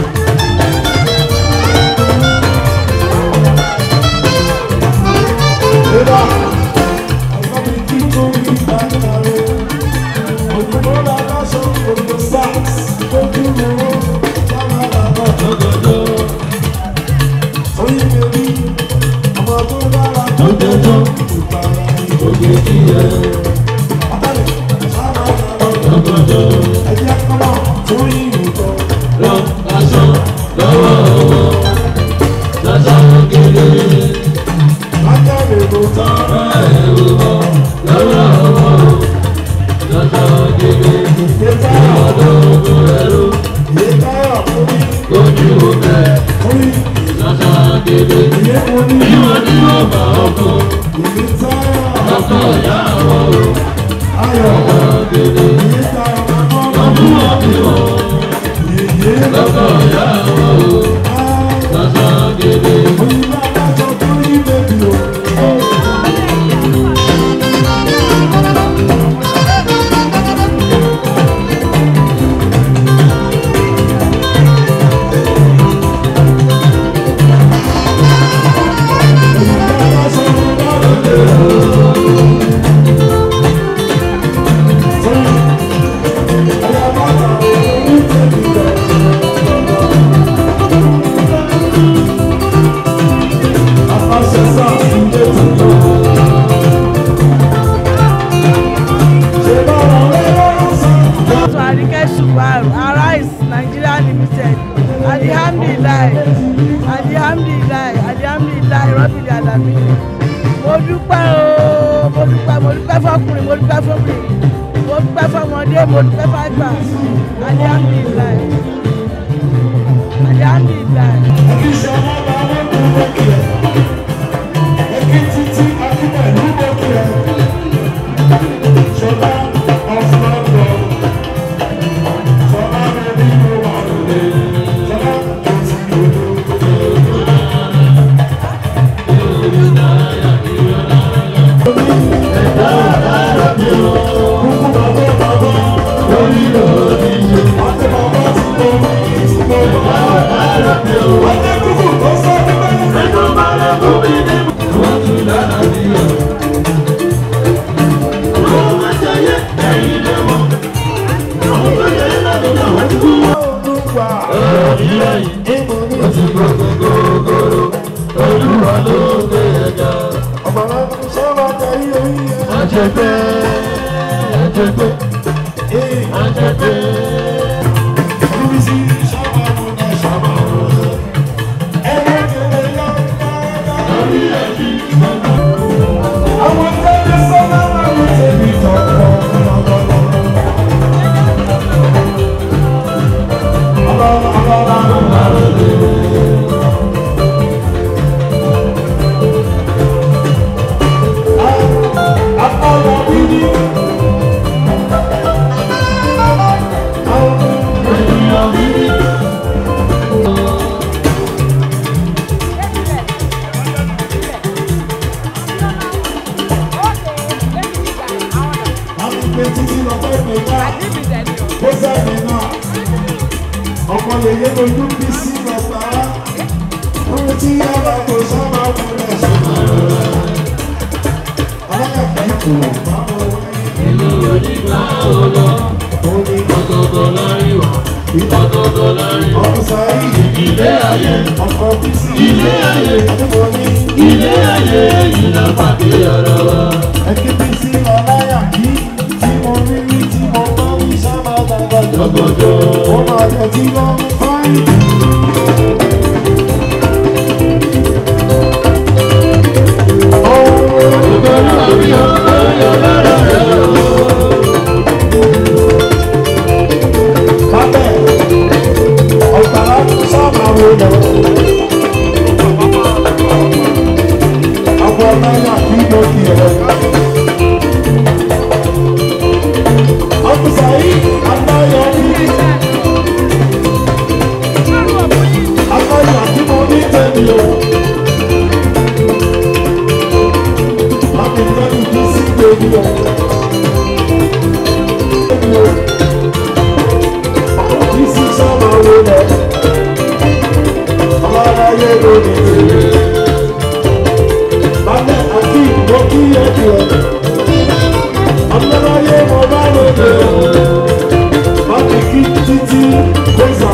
[SPEAKER 12] Eba, ọ̀sán mi kí tó ní ìdájọ́ rẹ̀. Òkúrò làlásọ, òkú sars, ojú owó, sábà dàgbà jọjọjọ. Oyin bèbí, ọmọ tó dára jọjọjọ. Ìpàrà ìgbòkè kí ẹ. Ọ̀tẹ̀lẹ̀, sábà dàgbà jọjọjọ. Ẹ̀jẹ̀ kọ́mọ tó yí ìrùkọ.
[SPEAKER 13] Lọ aṣọ lọ́wọ́ ọwọ́. Lọ́sàn kéré.
[SPEAKER 12] Lájàre ló tán.
[SPEAKER 13] Ẹ̀rù bọ̀ lọ́wọ́ ọwọ́. Lọ́sàn kéré. Ìwọ́dọ̀ ogun ẹrú.
[SPEAKER 12] Ìyẹ́káyọ̀ fún mi.
[SPEAKER 13] Ojú ọbẹ̀.
[SPEAKER 12] Fún mi.
[SPEAKER 13] Lọ́sàn kéré.
[SPEAKER 12] Ìyẹ́ fún mi.
[SPEAKER 13] Ìwọ́n ní ọba ọkọ̀.
[SPEAKER 12] Ìyẹ́káyọ̀.
[SPEAKER 13] Ọkọ̀ ìyá àwọn o.
[SPEAKER 12] Ayọ̀.
[SPEAKER 13] Lọ́sàn kéré.
[SPEAKER 12] Ìyẹ́káyọ̀ máa ń
[SPEAKER 13] Ọdún ọdún wọn. Lọ́kọ̀ ìyá àwọn o. Lọ́sàn kéré.
[SPEAKER 18] dúpẹ́ mo dúpẹ́ fọkùnrin mo dúpẹ́ fọkùnrin mo dúpẹ́ fọmọdé mo dúpẹ́ fàgbà alihamdulilayi alihamdulilayi.
[SPEAKER 12] ọmọ yẹyẹ lójú bí sí bàbá ohun tí yàrá kò sábà wúlẹ̀ sábà rẹ̀ alákàtà ìkò báwo
[SPEAKER 13] Ìlú onígbà ọlọ, ọ̀tọ̀ọ̀tọ̀ láàrin wà, ọ̀tọ̀ọ̀tọ̀ láàrin wà. Ilé ayé, ilé ayé, ilé ayé yìí la pàdé ara wa.
[SPEAKER 12] ẹkí bí sí ọláyà kí tí mo rí rí tí mo bá rí sábà dàgbà
[SPEAKER 13] jọgọjọ
[SPEAKER 12] ó máa yẹ tí wọ́n ń fáyì.
[SPEAKER 13] Ìgbẹ́rù àmì ọ̀yọ́ lára rẹ̀ o.
[SPEAKER 12] Bábẹ́ ọ̀gbàrá sábà wo lọ. Àwọn ọláyà kí ló di ẹ̀. Ọ̀gbìsà yìí aláyọ̀ ní. Aláyà tí mo ní tẹ̀lé o. Láti tẹ́lẹ̀ kí sí gbèbí o. Bísí sábà wo lọ. Ọláyà ló ní tẹ̀lé. Bálẹ̀ àti ìgbó kí ẹ jù ọ́. Ọlọ́láyé mo bá lóde o. Láti kí títí gbèsà.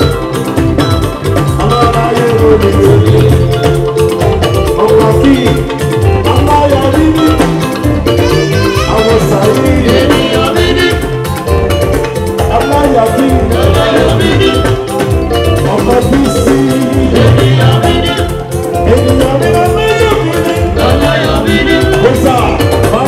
[SPEAKER 12] Ọlọ́láyé ló ní tẹ̀lé. Ọkọ̀ kí aláyà níní. Àwọn sàyí.
[SPEAKER 13] Ènìyàn mi ní,
[SPEAKER 12] Aláyà kí.
[SPEAKER 13] ènìyàn mi ní,
[SPEAKER 12] Ọkọ̀ bí sí.
[SPEAKER 13] ènìyàn mi ní,
[SPEAKER 12] Ènìyàn mi lọ méjì mi ní.
[SPEAKER 13] ọlọ́yọ̀ mi ní.
[SPEAKER 12] Gbèsà.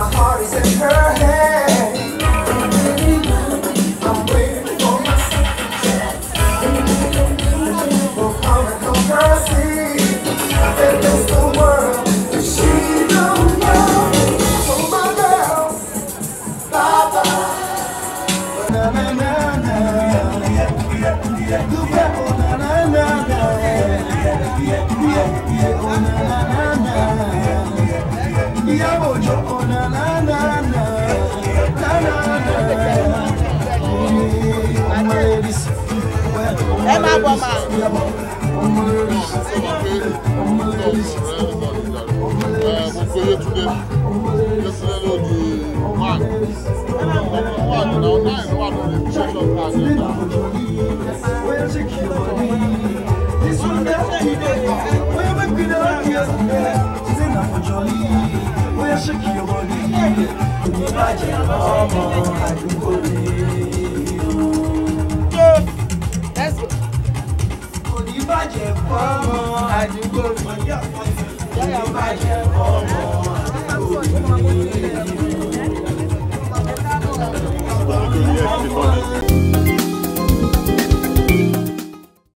[SPEAKER 8] heart is in her hand. I'm waiting for my will come and come mercy. And it's the world she don't know. So my girl, bye bye. Na na na na, yeah yeah yeah. You bet oh na na na na, yeah yeah yeah yeah. Oh na na na na, yeah bojo oh na na na na, na na na. Oh my ladies.
[SPEAKER 18] ẹ máa bọ̀ máa. Let's go.
[SPEAKER 8] Oníbàjẹ́ fọ́mọ àdúgbò mi. Oníbàjẹ́ fọ́mọ